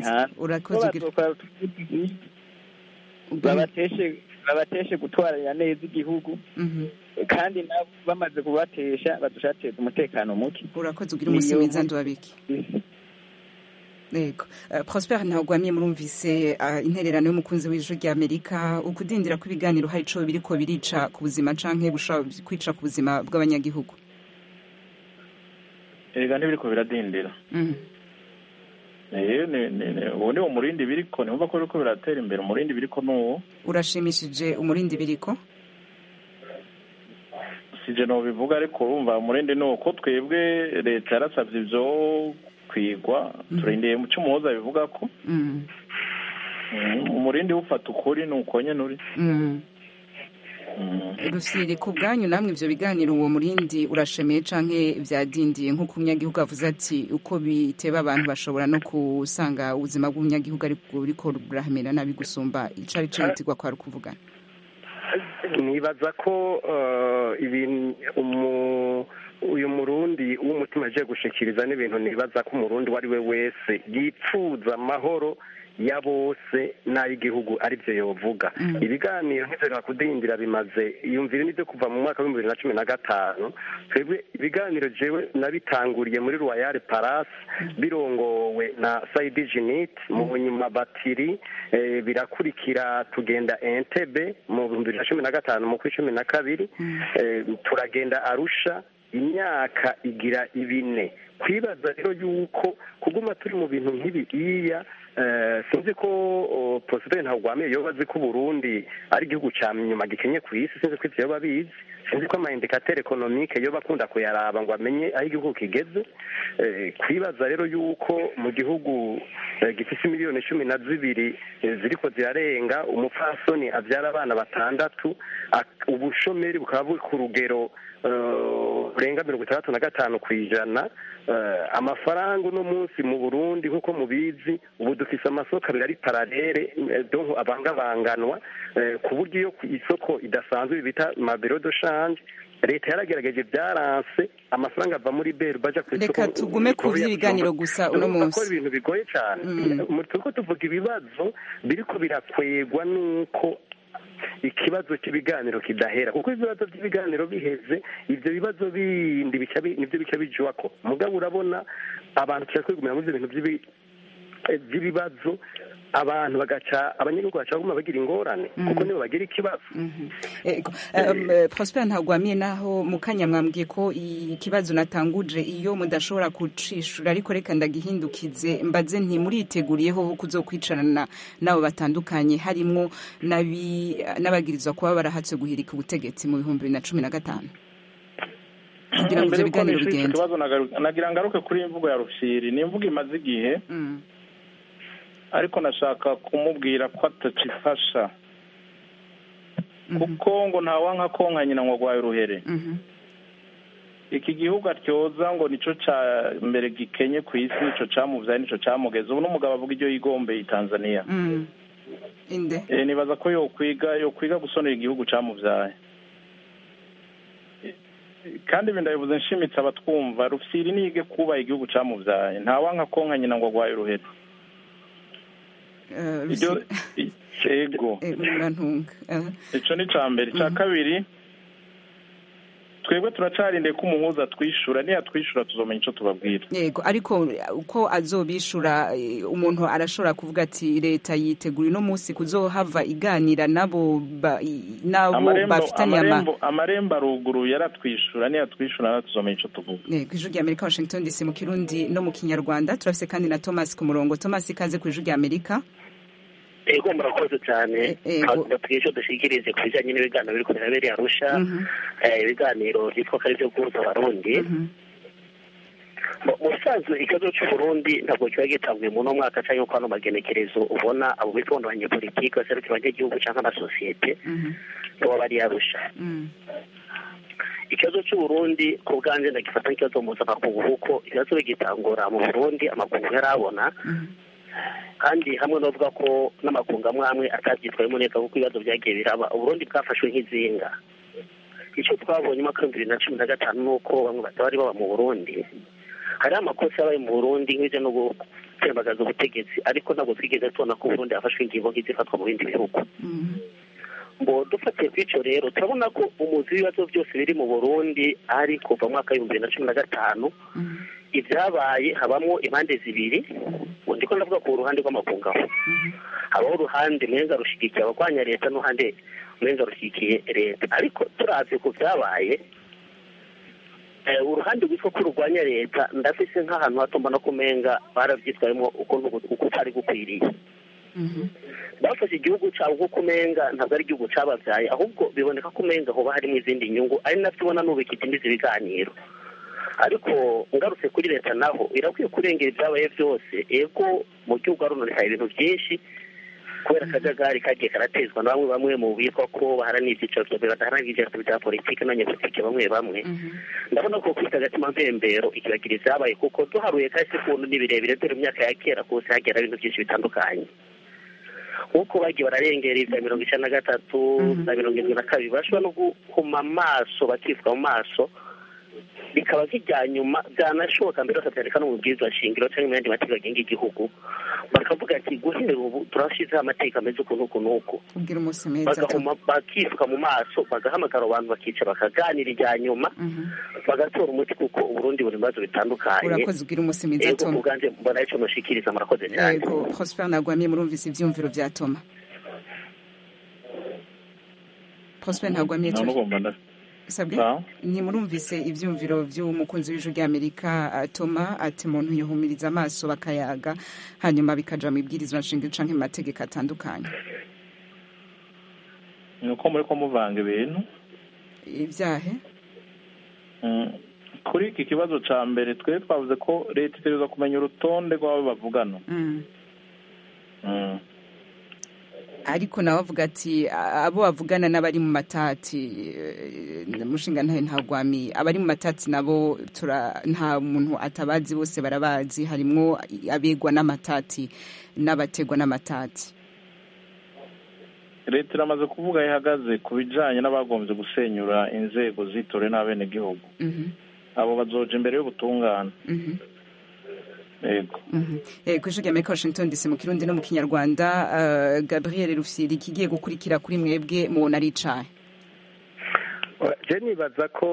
hanze babateshe babateshe gutwarira neza igihugu kandi nabo bamaze kubatesha badushateza umutekano muke urakoze ugira umunsi mwiza ndwabiki yego Eh, prosper ntagwamiye murumvise ah, intererano y'umukunzi w'ijwi rya amerika ukudindira kw'ibiganiro hari ico biriko birica ku buzima canke bushobora kwica ku buzima bw'abanyagihugu erega ntibiriko biradindira Mhm. Eh, ni- ni- ni- ubu ni umurindi biriko nimva ko biriko biratera imbere umurindi biriko n'uwo urashimishije umurindi biriko sije nobivuga ariko urumva umurindi ni uko twebwe leta yarasavye ivyo kwigwa turindiriye mu cy'umuhoza bivuga ko Mhm. Mm, umurindi wufata ukuri ni uko nyene uri Mhm. Mm. rusiri ku bwanyu namwe ivyo biganiro uwo murindi urashemeye canke vyadindiye nk'uko umunyagihugu avuze ati uko biteba abantu bashobora no kusanga ubuzima bw'umunyagihugu ariko buriko burahamera nabi gusumba icari cihutirwa kwari ukuvugana nibaza ko eh, ibintu umu- uyu murundi w'umutima agiye gushikiriza n'ibintu nibaza ko umurundi uwo ari we wese yipfuza amahoro ya bose n'ay'igihugu aribyo yovuga ibiganiro nk'ivyo kudindira bimaze iyumvire n'ibyo kuva mu mwaka w'ibihumbi bibiri na cumi na gatanu twebwe ibiganiro jewe nabitanguriye muri royal palace birongowe na saidi jinit mu nyuma batiri eh, birakurikira tugenda entebe mu bihumbi bibiri na cumi na gatanu mu kwi cumi na kabiri eh, turagenda arusha imyaka igira ibine kwibaza rero yuko kuguma turi mu bintu nk'ibiriya eh, sinzi ko oh, Prosper Ntagwamiye yoba azi ko Burundi ari igihugu ca nyuma gikenye ku isi sinzi ko ivyo yoba abizi sinzi ko amaindikateur economique yoba akunda kuyaraba ngo amenye aho igihugu kigeze Eh, kwibaza rero yuko mu gihugu eh, gifise miliyoni cumi na zibiri eh, ziriko zirarenga umupfasoni avyara abana batandatu ak- ubushomeri bukaba buri ku rugero eh, burenga mirongo itandatu na gatanu ku ijana Eh, amafaranga uno munsi mu burundi nk'uko mubizi ubu dufise amasoko abiri ari paralele eh, donc abangabanganwa eh, ku buryo iyo ku isoko idasanzwe bita mabiro de change leta yaragerageje byaranse amafaranga ava muri beru baja ku isoko Reka tugume ku vy'ibiganiro gusa uno Urumva munsi. ko ibintu bigoye cyane Mu- turiko tuvuga ibibazo biriko birakwegwa n'uko ikibazo cy'ibiganiro kidahera kuko ibibazo by'ibiganiro biheze ibyo bibazo bindi bica bi- nibyo bica bijwako mugabo urabona abantu tuca kwigumira muri ibyo bintu by'ibi- eh, by'ibibazo abantu bagaca abanyagihugu baca baguma bagira ingorane kuko nibo bagira ikibazo Ego. Um, eh, Prosper Ntagwamiye naho mukanya mwambwiye ko ikibazo natanguje iyo mudashobora kucishura ariko reka ndagihindukize mbaze nti muriteguriyeho kuzokwicarana nabo batandukanye harimwo n'abi- n'abagirizwa kuba barahatse guhirika ubutegetsi mu bihumbi bibiri na cumi na gatanu kugira ngo ivyo Mbere yuko biganiro nishyura ico bigende kibazo nagaruka- nagira ngaruke kuri iyi mvugo ya rufyiri ni imvugo imaze igihe Mm. ariko nashaka kumubwira ko atacifasha kuko ngo ntawanka konka nyina ngo agwaye uruhere Mhm. iki gihugu atyoza ngo nico ca mbere gikenye ku isi nico camuvyaye nico camugeze ubu n'umugabo avuga iryo yigombeye i tanzania Mm. inde Eh, nibaza ko yokwiga yokwiga gusonera igihugu camuvyaye Eh, kandi ibi ndabivuze nshimitse abatwumva rufyiri nige kubaha igihugu camuvyaye ntawanka konka nyina ngo agwaye uruhere Eh, iryo Rusi- i- ego eh, murantunga Eh, ico ni ca mbere ica kabiri twebwe turacarindeye ko umuhuza twishura niyatwishura tuzomenya ico tubabwira yego ariko uko azobishura eh, umuntu arashobora kuvuga ati leta yitegura uno munsi kuzohava iganira nabo ba- i- nabo amarembo bafitanye ama amarembo amarembo aruguru yaratwishura niyatwishura natwe tuzomenya ico tuvuga Eh, ku ijwi rya amerika washington dc mu kirundi no mu kinyarwanda turafise kandi na thomas ku murongo thomas ikaze ku ijwi rya amerika ego murakoze cyane ego. batubwiye icyo dushyikirize ku bijyanye n'ibiganiro biri kubera arusha Mhm. eh, ibiganiro byitwa ko ari byo guhuza abarundi Mu- mu busanzwe ikibazo cy'uburundi ntabwo kiba gitanguye mu no mwaka cyangwa ko hano magenekerezo ubona abo bitwa ngo abanyepolitiki baserukira abanyagihugu cyangwa amasosiyete baba bari arusha Mm. ikibazo cy'uburundi ku bwanjye ndagifata nk'ikibazo mpuzamakungu kuko ibibazo bigitangura mu burundi amakungu yarabona kandi hamwe n'uvuga ko n'amakungu amwe amwe atabyitwayemo neza kuko ibibazo byagiye biraba uburundi bwafashwe nk'izinga icyo twabonye mu mwaka w'ibihumbi bibiri na cumi na gatanu ni uko bamwe batari baba mu burundi hariho amakosa yabaye mu burundi nk'ibyo no gutembagaza ubutegetsi ariko ntabwo twigeze tubona ko uburundi hafashwe ingingo nk'izifatwa mu bindi bihugu ngo dufatiye kuri icyo rero turabona ko umuzi w'ibibazo byose biri mu burundi ari kuva mu mwaka w'ibihumbi bibiri na cumi na gatanu ibyabaye habamo impande zibiri ndiko ndavuga ku ruhande rw'amakungu aho habaho uruhande mwenga rushigikiye abagwanya leta n'uruhande mwenga rushigikiye leta ariko turavye ku vyabaye eh, uruhande rwitwa ko rurwanya leta ndafise nk'ahantu hato mbona ko umenga baravyitwayemo ukuntu uko utari gukwiriye bafashe igihugu cyabo kuko umenga ntabwo ari igihugu cyababyaye ahubwo biboneka ko umenga hoba harimo izindi nyungu ari navyo ubona n'ubu ikidindiza ibiganiro ariko ngarutse kuri leta naho irakwiye kurengera ibyabaye byose ego mu gihugu harononekaye ibintu byinshi kubera akajagari kagiye karatezwa na bamwe bamwe mu bitwa ko baharanira ibyiciro bya mbere badaharanira ibyiciro bya politiki n'abanyapolitiki bamwe bamwe ndabona ko kwita agatima mpembero ikibagira ibyabaye kuko duharuye kahise kuntu ni birebire dore mu myaka ya kera kose hagera ibintu byinshi bitandukanye nk'uko bagiye bararengera ibya mirongo icyenda na gatatu na mirongo irindwi na kabiri bashobora no guhuma amaso bakivuga mu maso bikaba nk'ibya nyuma byanashoboka mbere bakabyandika no mu bwirizwa shingiro cyangwa mu yandi mategeko agenga igihugu bakavuga ati guhera ubu turashyizeho amateka ameze uku n'uku n'uku ubwira umunsi meza bagahuma bakifuka mu maso bagahamagara abantu bakicara bakaganira ibya nyuma bagatora umuti kuko uburundi buri bibazo bitandukanye urakoze ubwira umunsi mwiza yego toma ku bwanjye mbona icyo mushikiriza murakoze cyane yego prosper ntagwamiye murumvise ivyumviro vya toma prosper ntagwamiye nta n'ugomba nda sabwe Ah. ntimurumvise ivyumviro vy'umukunzi w'ijwi ry'amerika ah, toma ati umuntu yohumiriza amaso bakayaga hanyuma bikaja mu ibwirizwa nshingiro canke mu mategeko atandukanye ni uko muri ko muvanga ibintu ivyahe Mm. kuri iki kibazo ca mbere twe twavuze ko leta itegereza kumenya urutonde rw'abo bavugana Mm. Mm. ariko nawe avuga ati "A- abo bavugana n'abari mu matati eh, mushinga ntahe ntagwami abari mu matati nabo tura nta muntu atabazi bose barabazi harimwo abegwa n'amatati n'abategwa n'amatati leta iramaze kuvuga aho ihagaze ku bijanye n'abagombye gusenyura inzego zitore n'abenegihugu Mhm, abo bazoja imbere y'ubutungane mhm, yego mhm. Eh, kw'ijwi ry'amerika washington dc mu kirundi no mu kinyarwanda eh, gabriel rufyiri ikigiye gukurikira kuri mwebwe mubona ari icahe je nibaza ko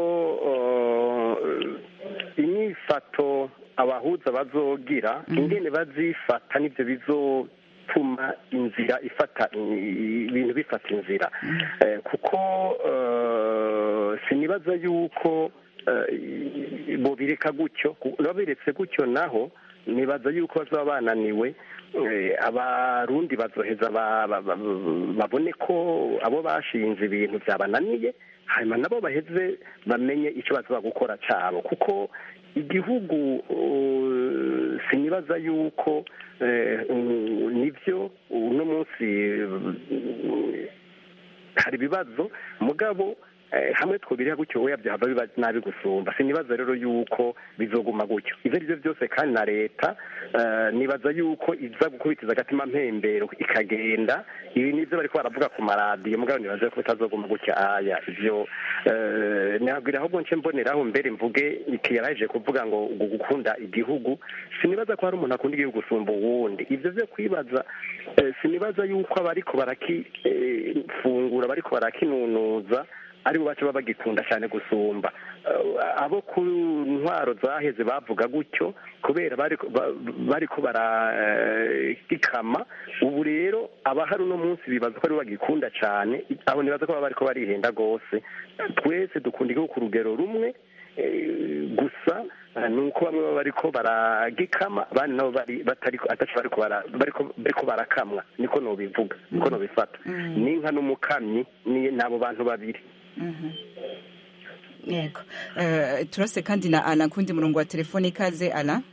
uh, inyifato abahuza bazogira ingene bazifata nivyo bizotuma inzira ifata i- ibintu bifata inzira Eh, kuko uh, sinibaza yuko uh, bobireka gutyo ku- babiretse gutyo naho nibaza yuko bazaba bananiwe eh, abarundi bazoheza ba- ba- ba- babone ko abo bashinze ibintu byabananiye hanyuma nabo baheze bamenye icyo bazaba gukora cyabo kuko igihugu uh, sinibaza yuko eh, mm, nivyo uno munsi uh, hari ibibazo mugabo eh, hamwe twobiriha gutyo oya byahava biba nabi gusumba sinibaza rero yuko bizoguma gutyo ivyo ari byo byose kandi na leta eh, nibaza yuko iza gukubitiza agatima mpembero ikagenda ibi nivyo bariko baravuga ku maradiyo mugabo nibaza ko bitazoguma gutya aya ivyo eh, nabwira ahubwo nce mboneraho mbere mvuge iki yaraje kuvuga ngo gu- gukunda igihugu sinibaza ko hari umuntu akunda igihugu gusumba uwundi ivyo vyo kwibaza eh, sinibaza yuko abariko barakifungura bariko barakinunuza aribo baca baba bagikunda cyane gusumba Eh, abo ku ntwaro zaheze bavuga gutyo kubera bariko ba- bariko baragikama ubu rero abahari uno munsi bibaza ko aribo bagikunda cyane aho nibaza ko baba bariko barihenda rwose twese dukunda igihugu ku rugero rumwe eh, gusa eh, ni uko bamwe baba bariko baragikama abandi nabo bari batari ataco bariko bara- bariko bariko barakamwa niko nobivuga niko nobifata n'inka n'umukamyi ni nabo bantu babiri Mhm. yego Eh, turase kandi na ala kundi murongo wa telefone ikaze ala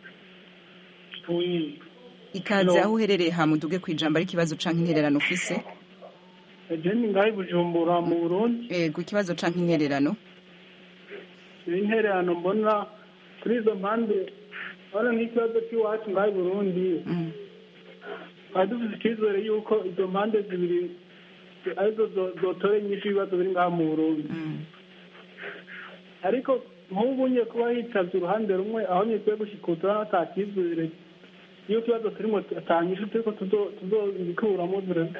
ikaze Hello. aho uherereye hamuduge ku ijambo ari ikibazo canke intererano ufise jeni ngaho i bujumbura mu burundi yego ikibazo canke intererano intererano mbona kuri izo mpande urabona nk'ikibazo cy'iwacu ngaho i burundi twari dufite icyizere y'uko izo mpande zibiri arizo zo- zotora inyinshi y'ibibazo biri ngaho mu burundi ariko nk'ubu nye kuba hitabye uruhande rumwe aho nyikwiye gushikuza ata cyizere iyo ikibazo turimo atanyishu turiko tuzo- tuzobikuramo dore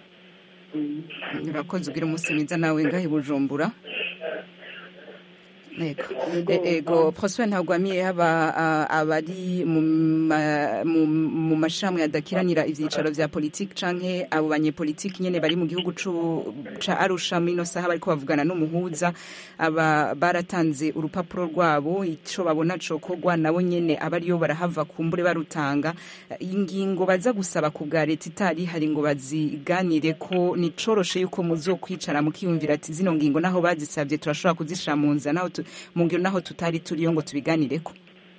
Mm. urakoze ugira umunsi mwiza nawe ngaho i bujumbura Ego, E- ego Prosper Ntagwamiye haba ah, abari mu ma- mu- mu mashami adakiranira ivyicaro vya politiki canke abo banyepolitiki nyene bari mu gihugu cu- ca Arusha muri ino saha bariko bavugana n'umuhuza aba baratanze urupapuro rwabo ico babona cokorwa nabo nyene abariyo barahava kumbure barutanga ingingo baza gusaba ku bwa leta itari hari ngo baziganire ko nicoroshe yuko muzokwicara mukiyumvira ati zino ngingo naho bazisabye turashobora kuzishira mu nzira naho tu- mu ngiro naho tutari turiyo ngo tubiganireko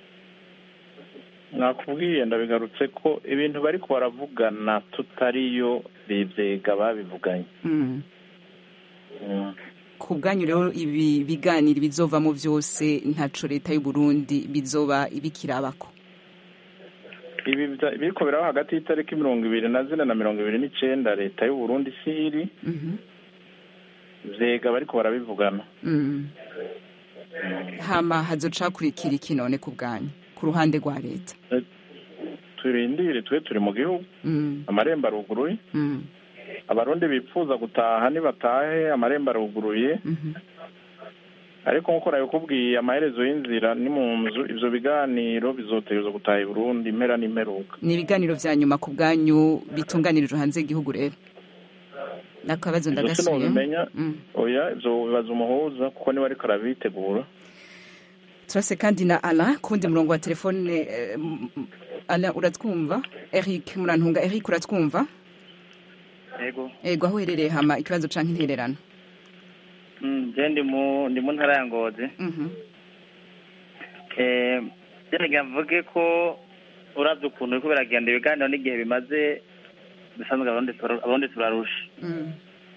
nakubwiye ndabigarutse ko ibintu bari baravugana tutariyo bivyega babivuganye Mm. ku bwanyu rero ibi biganiro bizovamo vyose ntaco leta y'u Burundi bizoba ibikirabako ibi bya- biriko biraba hagati y'itariki mirongo ibiri na zine na mirongo ibiri n'icenda leta y'u Burundi siri Mhm. vyega bariko barabivugana Mm. hama hazocakurikira iki none ku bwanyu ku ruhande rwa leta turindire twe turi mu gihugu Mm. amarembo aruguruye Mm. abarundi bipfuza gutaha nibatahe amarembo aruguruye Mhm. ariko nk'uko nabikubwiye amaherezo y'inzira ni mu nzu ivyo biganiro bizotegerezwa gutaha i burundi impera n'imperuka ni ibiganiro vya nyuma ku bwanyu bitunganirijwe hanze y'igihugu rero nakabazo ivyo ndagasubiyemo sinobimenya Mm. oya ivyo bibaza umuhuza kuko niwe ariko arabitegura turase kandi na Alain kundi murongo wa telefone eh, m- m- Alain uratwumva Eric Murantunga Eric uratwumva yego ego aho uherereye hama ikibazo canke intererano Mm, je ndi mu ndi mu ntara ya ngozi Mhm. eh byanagira mvuge ko uravye ukuntu biriko biragenda ibiganiro n'igihe bimaze bisanzwe abarundi tura- abarundi turarusha Mm.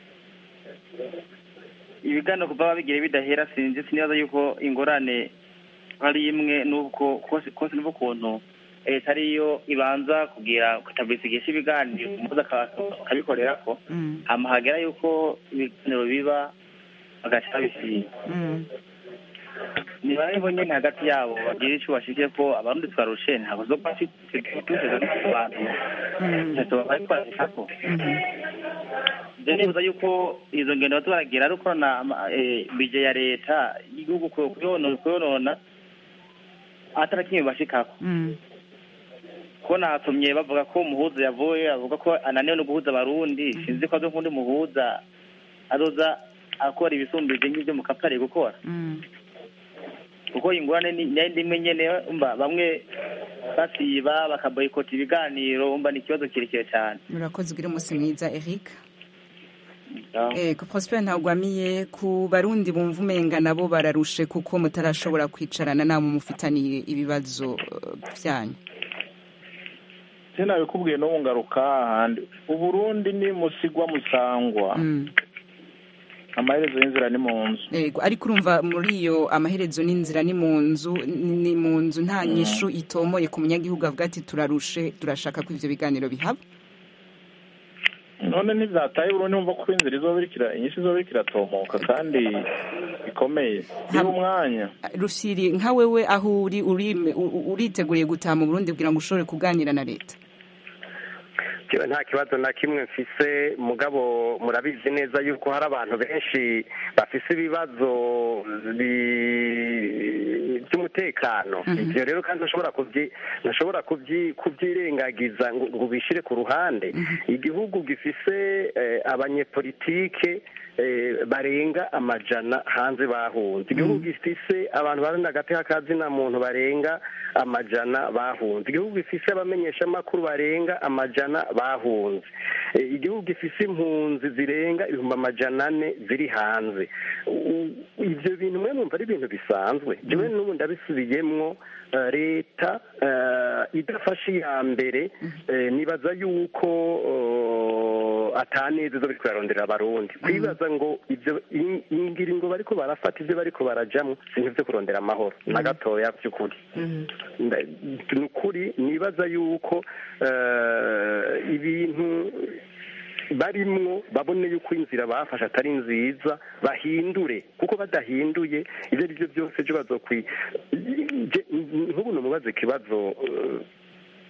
ibiganiro kuva babigire bidahera sinzi sinibaza yuko ingorane ari imwe n'ubwo kose kose n'ubwo ukuntu leta ariyo ibanza kugira kutabisigisha ibiganiro umuza akabikorerako Mm. hama hagera yuko ibiganiro biba bagaca babisiga Mm. niba aribo nyene hagati yabo bagira ico bashikiye ko abarundi twarushe ntabwo zo kuba tuteze n'abantu ntacyo bariko barashikako je nibuza yuko izo ngendo baza baragira ari uko na ama- eh, bije ya leta y'igihugu ku- kuyonona kuyonona atari kimwe bashikako Mm. ko natumye bavuga ko umuhuza yavuye avuga ko ananiwe no guhuza abarundi sinzi ko azo kundi muhuza azoza akora ibisumbije nk'ivyo mukapa ari gukora Mm. kuko ingorane ni nayo ndimwe nyene umva bamwe basiba bakaboyikota ibiganiro umva ni ikibazo kirekire cyane urakoze ugire umunsi mwiza Eric Ego Prosper ntagwamiye ku barundi bumva umenga nabo bararushe kuko mutarashobora kwicarana nabo mufitaniye ibibazo eh, vyanyu sinabikubwiye no ngaruka hahandi uburundi ni musigwa musangwa Mm. amaherezo y'inzira ni mu nzu Ego ariko urumva muri iyo amaherezo n'inzira ni mu nzu ni ni mu nzu nta nyishu itomoye ku munyagihugu avuga ati turarushe turashaka ko ivyo biganiro bihaba none ntivyataye burundi wumva ko inzira izoba irikira inyinshi izoba iriko iratomoka kandi ikomeye biba umwanya Rusiri nka wewe aho uri uri- u- uriteguriye gutaha mu Burundi kugira ngo ushobore kuganira na leta Jewe nta kibazo na kimwe mfise mugabo murabizi neza yuko hari abantu benshi bafise ibibazo bi- by'umutekano ivyo rero kandi ntushobora kubyi ntushobora kubyi kubyirengagiza ngo ngo ubishire ku ruhande igihugu gifise eh, abanyepolitike eh, barenga amajana hanze bahunze igihugu gifise abantu bari hagati y'akazina muntu barenga amajana bahunze igihugu gifise abamenyeshamakuru barenga amajana bahunze Eh, igihugu gifise impunzi zirenga ibihumbi amajana ane ziri hanze U- ivyo bintu mwe numva ari ibintu bisanzwe jewe n'ubu ndabisubiyemwo eh, leta eh, idafashe iya mbere eh, nibaza yuko eh, ataneza zo biriko birarondera abarundi kwibaza ngo ivyo in- ingiringo bariko barafata ivyo bariko barajamwo sintu vyo kurondera amahoro na gatoya vy'ukuri Nda- ni ukuri nibaza yuko eh, ibintu barimwo babone yuko inzira bafashe atari nziza bahindure kuko badahinduye ibyo ari byo byose ejo bazokwi je- nk'ubu numubaze ikibazo eh,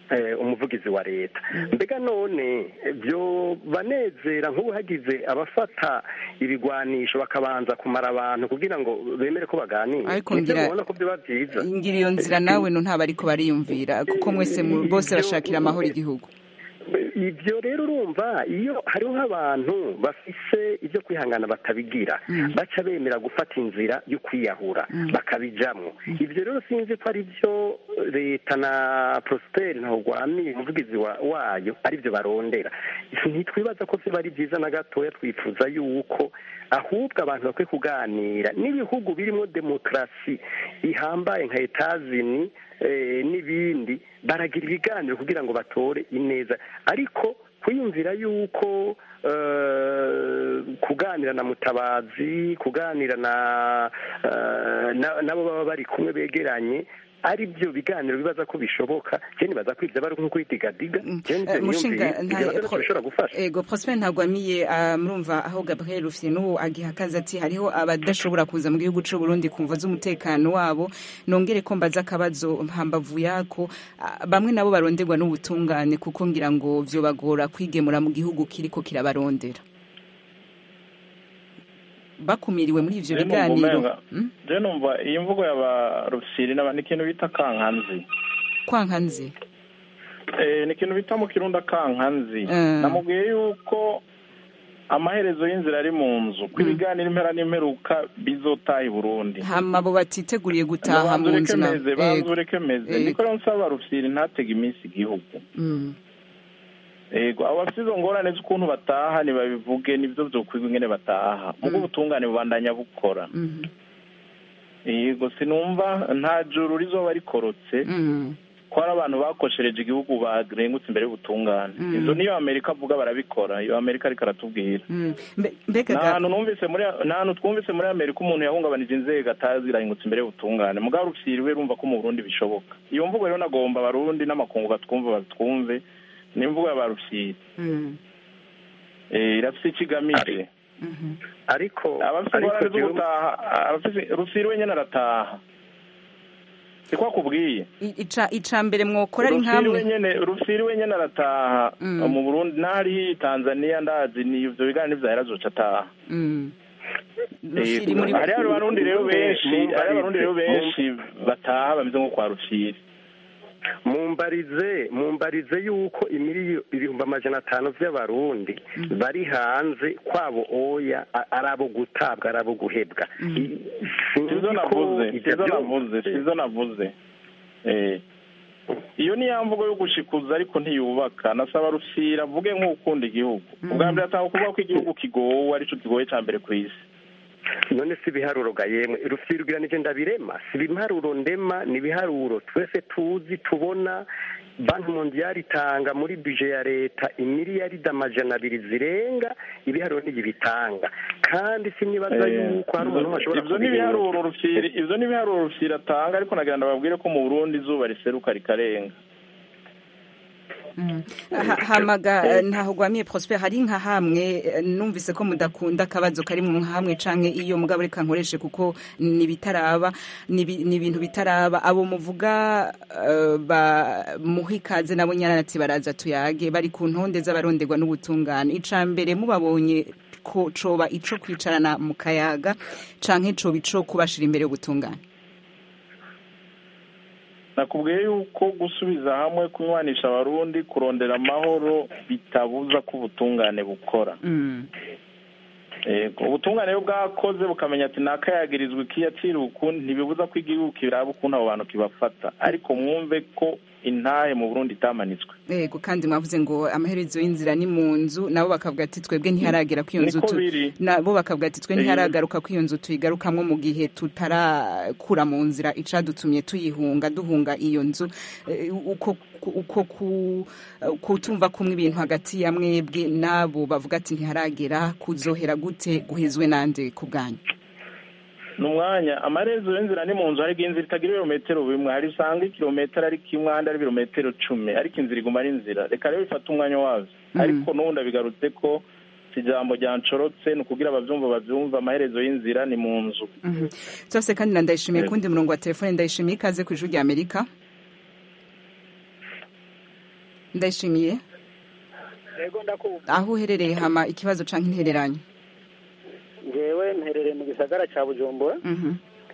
umuvugizi wa leta mbega none byo banezera nk'ubu hagize abafata ibigwanisho bakabanza kumara abantu kugira ngo bemere ko baganira ariko ngira ko biba byiza ngira iyo nzira nawe no ntabwo ariko bariyumvira kuko mwese bose bashakira amahoro igihugu ibyo rero urumva iyo hariho nk'abantu bafise ibyo kwihangana batabigira baca bemera gufata inzira yo kwiyahura bakabijamo ibyo rero sinzi ko ari byo leta na porosiperi ntawugwamiye umuvugizi wayo ari byo barondera ntitwibaza ko biba ari byiza na gatoya twifuza yuko ahubwo abantu bakwiye kuganira n'ibihugu birimo demokarasi ihambaye nka etazini n'ibindi baragira ibiganiro kugira ngo batore ineza ariko kwiyumvira yuko kuganira na mutabazi kuganira na nabo baba bari kumwe begeranye ari byo biganiro bibaza ko bishoboka je nibaza ko ivyo bari nko kwidigadiga bishobora gufasha ego prosper ntagwamiye murumva aho gabriel rufite n'ubu agihakaza ati hariho abadashobora kuza mu gihugu c'u burundi kumva z'umutekano wabo nongere ko mbaza akabazo hambavu yako bamwe nabo baronderwa n'ubutungane kuko ngira ngo vyobagora kwigemura mu gihugu kiriko kirabarondera bakumiriwe muri ivyo biganiro je numva iyi mvugo y'aba rusiri ni ikintu bita kankanzi kwankanzi ni ikintu bita mu kirundi kankanzi namubwiye yuko amaherezo y'inzira ari mu nzu ko ibiganiro impera n'imperuka bizotaha i burundi hama abo batiteguriye gutaha mu nzu banzu ureke meze niko rero nsaba rusiri ntatege iminsi igihugu ego abo bafite izo ngorane z'ukuntu bataha ntibabivuge nibyo byokwigwa ingene bataha mubwo ubutungane bubandanya bukora yego sinumva nta juru rizoba rikorotse ko hari abantu bakoshereje igihugu barengutse imbere y'ubutungane izo niyo amerika avuga barabikora iyo amerika ariko aratubwira nta hantu numvise muri nta hantu twumvise muri amerika umuntu yahungabanije inzego atazi irahingutse imbere y'ubutungane mugabo rufiriwe rumva ko mu burundi bishoboka iyo mvugo rero nagomba abarundi n'amakungu batwumva batwumve ni imvugo y'abarushyiri irafite icyo igamije ariko abafite ingorane zo gutaha rusiri wenyine arataha siko akubwiye ica mbere mwokora ari nkamwe rusiri wenyine arataha mu burundi n'ahari tanzania ndazi ni ibyo biganiro n'ibyahera zoca ataha hari abarundi rero benshi hari abarundi rero benshi bataha bameze nko kwa rusiri mumbarize mumbarize yuko imiriyo ibihumbi amajana atanu by'abarundi bari hanze kwabo oya ari abo gutabwa ari abo guhebwa sizo navuze sizo navuze sizo navuze iyo ni ya mvugo yo gushikuza ariko ntiyubaka nasaba rusira avuge nk'ukunda igihugu ubwa mbere atanga kuvuga ko igihugu kigowe aricyo kigoye cya mbere ku isi none si ibiharuro ga yemwe rufirwiranije ndabirema si ibiharuro ndema ni ibiharuro twese tuzi tubona banki mondiyari itanga muri bije ya leta imiliyaridi amajana abiri zirenga ibiharuro ntibitanga kandi sinibaza yuko hari umuntu washobora ibyo ni ibiharuro rufiri ibyo ni ibiharuro rufiri atanga ariko nagira ngo babwire ko mu burundi izuba riseruka rikarenga hamaga ntaho gwamiye prosper hari nka hamwe numvise ko mudakunda akabazo kari mu hamwe canke iyo mugabo reka nkoreshe kuko ni bitaraba ni ibintu bitaraba abo muvuga ba muhikaze nabo nyaranati baraza tuyage bari ku ntonde z'abaronderwa n'ubutungane ica mbere mubabonye ko coba ico kwicarana mu kayaga canke coba ico kubashira imbere y'ubutungane nakubwiye yuko gusubiza hamwe kunywanisha abarundi kurondera amahoro bitabuza ko ubutungane bukora ubutungane iyo bwakoze bukamenya ati nakayagirizwa ikiyacira ukundi ntibibuza ko igihugu kiraba ukuntu abo bantu kibafata ariko mwumve ko intahe mu burundi itamanitswe yego kandi mwavuze ngo amaherezo y'inzira ni mu nzu nabo bakavuga ati twebwe ntiharagera ko iyo nzu nabo bakavuga ati twe ntiharagaruka ko iyo nzu tuyigarukamwo mu gihe tutarakura mu nzira icadutumye tuyihunga duhunga iyo nzu uko uko kutumva kumwe ibintu hagati ya mwebwe nabo bavuga ati ntiharagera kuzohera gute guhezwe nande ku bwanyu ni umwanya amarezo y'inzira ni mu nzu ariko inzira itagira ibirometero bimwe hari usanga ikirometero ari kimwe ahandi ari ibirometero cumi ariko inzira iguma ari inzira reka rero bifate umwanya wazo ariko n'ubundi bigarutse ko ijambo ryancorotse ni ukugira ababyumva babyumva amaherezo y'inzira ni mu nzu zose kandi na ndayishimiye kundi murongo wa telefone ndayishimiye ikaze ku ijwi rya amerika ndayishimiye yego ndakumva aho uherereye hama ikibazo canke intereranye ngewe mperereye mu gisagara ca bujumbura Mhm.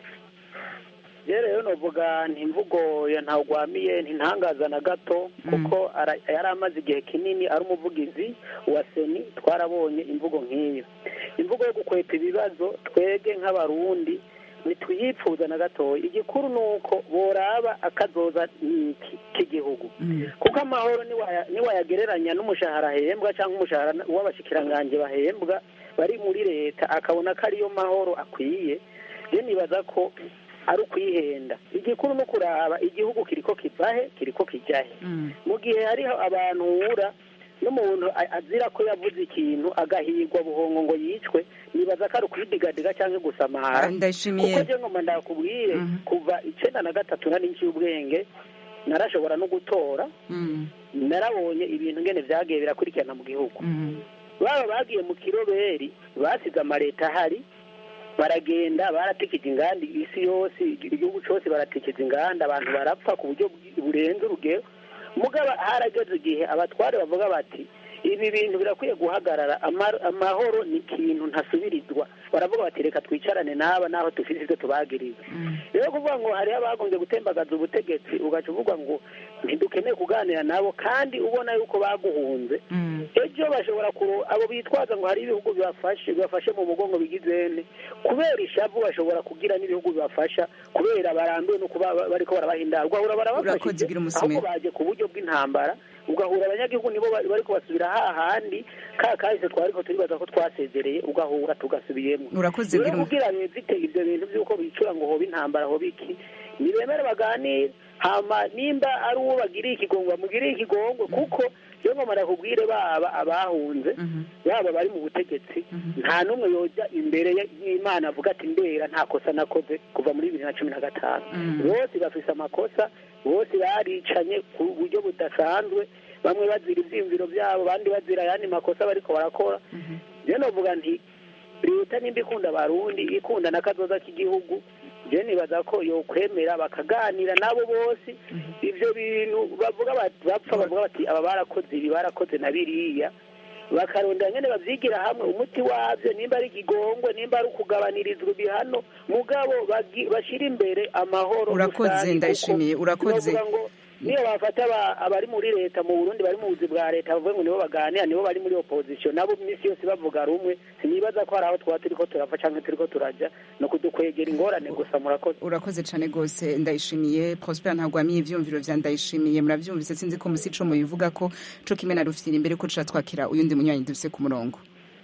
rero novuga ntimvugo ya ntawugwamiye ntintangaza na gato kuko ara- yari amaze igihe kinini ari umuvugizi wa seni twarabonye imvugo nk'iyo imvugo yo gukwepa ibibazo twebwe nk'abarundi ntituyipfuza na gatoya igikuru ni uko boraba akazoza n'iki k'igihugu kuko amahoro niwaya- niwayagereranya n'umushahara ahembwa cyangwa umushahara w'abashikiranganje bahembwa bari muri leta akabona ko ariyo mahoro akwiye rero nibaza ko ari ukwihenda igikuru ni ukuraba igihugu kiriko kivahe kiriko kijahe mu gihe hariho abantu uhura n'umuntu a- azira ko yavuze ikintu agahigwa buhongo ngo yicwe nibaza ko ari ukwidigadiga cyangwa gusamara Ah, ndayishimiye. kuko je ngoma ndakubwire kuva icenda na gatatu nari nci ubwenge narashobora no gutora Mm. narabonye ibintu ngene vyagiye birakurikirana mu gihugu Mm. baba bagiye mu kiroberi basize amaleta ahari baragenda baratikije inganda isi yose igihugu cyose baratikije inganda abantu barapfa ku buryo bwi- burenze urugero mugabo harageze igihe abatware bavuga bati ibi bintu birakwiye guhagarara ama- amahoro ni ikintu ntasubirizwa baravuga bati reka twicarane n'aba naho dufite ibyo tubagiriza rero kuvuga ngo hariho abagombye gutembagaza ubutegetsi ugaca uvuga ngo ntidukeneye kuganira nabo kandi ubona yuko baguhunze ejo bashobora kuro abo bitwaza ngo hari ibihugu bibafashe bibafashe mu mugongo bigizene kubera ishavu bashobora kugira n'ibihugu bibafasha kubera barambiwe no kuba ba- bariko barabahinda ugahura Urakoze, barabafashije gira umusomero. ahubwo baje ku buryo bw'intambara ugahura abanyagihugu nibo bari- bariko basubira hahandi ka kahise twariko turibaza ko twasezereye ugahura tugasubiyemo Urakoze, rero gira umu- kugira bizite ibyo bintu by'uko bicura ngo hoba intambara hoba iki nibemere baganire hama nimba ari uwo bagiriye ikigongo bamugiriye ikigongo kuko iyo ngoma ndakubwire baba abahunze baba bari mu butegetsi nta n'umwe yoja imbere ya- y'imana avuga ati ndera nta kosa nakoze kuva muri bibiri na cumi na gatanu bose bafise amakosa bose baricanye ku buryo budasanzwe bamwe bazira ivyiyumviro vyabo abandi bazira ayandi makosa bariko barakora rero novuga nti leta nimba ikunda abarundi ikunda n'akazoza k'igihugu je nibaza ko yokwemera bakaganira nabo bose ivyo bintu bavuga bati bapfa bavuga bati aba barakoze ibi barakoze na biriya bakarondera nyene bavyigira hamwe umuti wavyo nimba ari ikigongwe nimba ari ukugabanirizwa ibihano mugabo bagi- bashira imbere amahoro Urakoze, rusange, ndayishimiye, kuko urakoze. novuga ngo niyo bafata aba- abari muri leta mu burundi bari mu buzi bwa leta bavuga ngo nibo baganira nibo bari muri opposition nabo iminsi yose bavuga rumwe sinibaza ko hari aho twaba turiko turava canke turiko turaja no kudukwegera ingorane gusa murakoze urakoze cyane rwose ndayishimiye prosper ntagwamiye ivyumviro vya ndayishimiye muravyumvise sinzi ko musi ico mubivuga ko co kimwe na rufyiri imbere ko tuca twakira uyundi munywanyi dufise ku murongo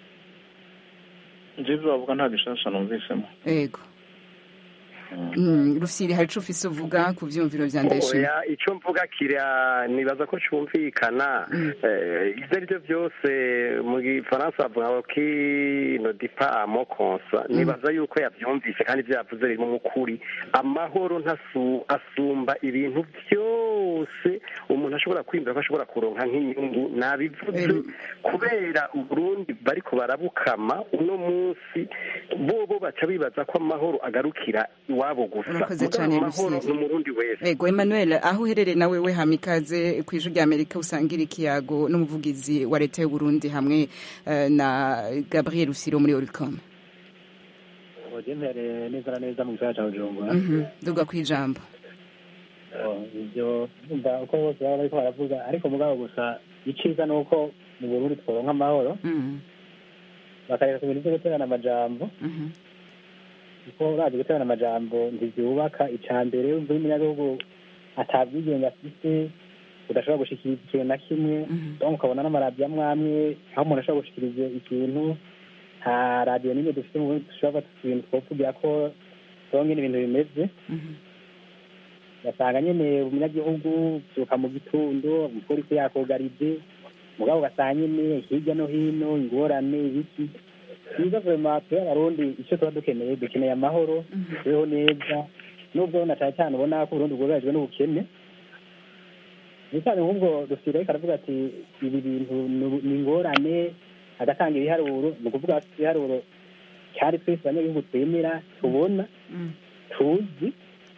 njyewe bavuga nta gishasha numvisemo yego Mm, rufyiri hari ico ufise uvuga ku vyumviro vya ndayishimiye oya icyo mvuga kira nibaza ko cyumvikana Eh, ibyo ari byo byose mu gifaransa bavuga ko ino dipa amo konsa nibaza yuko yabyumvise kandi ibyo yavuze birimo umukuri amahoro ntasu asumba ibintu byose umuntu ashobora kwiyumvira ko ashobora kuronka nk'inyungu nabivuze kubera uburundi bariko barabukama uno munsi bobo baca bibaza ko amahoro agarukira iwabo gusa Urakoze Mugabo cane, amahoro Lucille. ni umurundi wese Ego Emmanuel aho uherereye nawe we hama ikaze ku ijwi rya Amerika usangira ikiyago n'umuvugizi wa leta y'u Burundi hamwe eh, na Gabriel Rusiro muri Oricom ugemere neza na neza mu gisagara cya bujumbura Mhm, duga ku ijambo Oh, ibyo ndumva uko bose baba bariko baravuga ariko mugabo gusa iciza ni uko mu burundi tworonka amahoro Mhm, bakareka ku bintu vyo guterana amajambo mhm, kuko bazi guterana amajambo ntivyubaka ica mbere umva iyo umunyagihugu atabwigenge afise udashobora gushikiriza ikintu na kimwe donc ukabona n'amaradiyo amwe amwe aho umuntu ashobora gushikiriza ikintu nta radiyo n'imwe dufite mu burundi dushobora gufata ibintu twovugira ko donge n'ibintu bimeze ugasanga nyene umunyagihugu vyuka mu gitondo umupolisi yakugarije mugabo ugasanga nyene hirya no hino ingorane ibiki byiza vema twe abarundi icyo tuba dukeneye dukeneye amahoro tubeho neza nubwo na cane cane ubona ko uburundi bwugarijwe n'ubukene bisane nk'ubwo dufite ariko aravuga ati ibi bintu ni- ni ingorane agatanga ibiharuro ni ukuvuga ati ibiharuro cyari twese abanyagihugu twemera tubona tuzi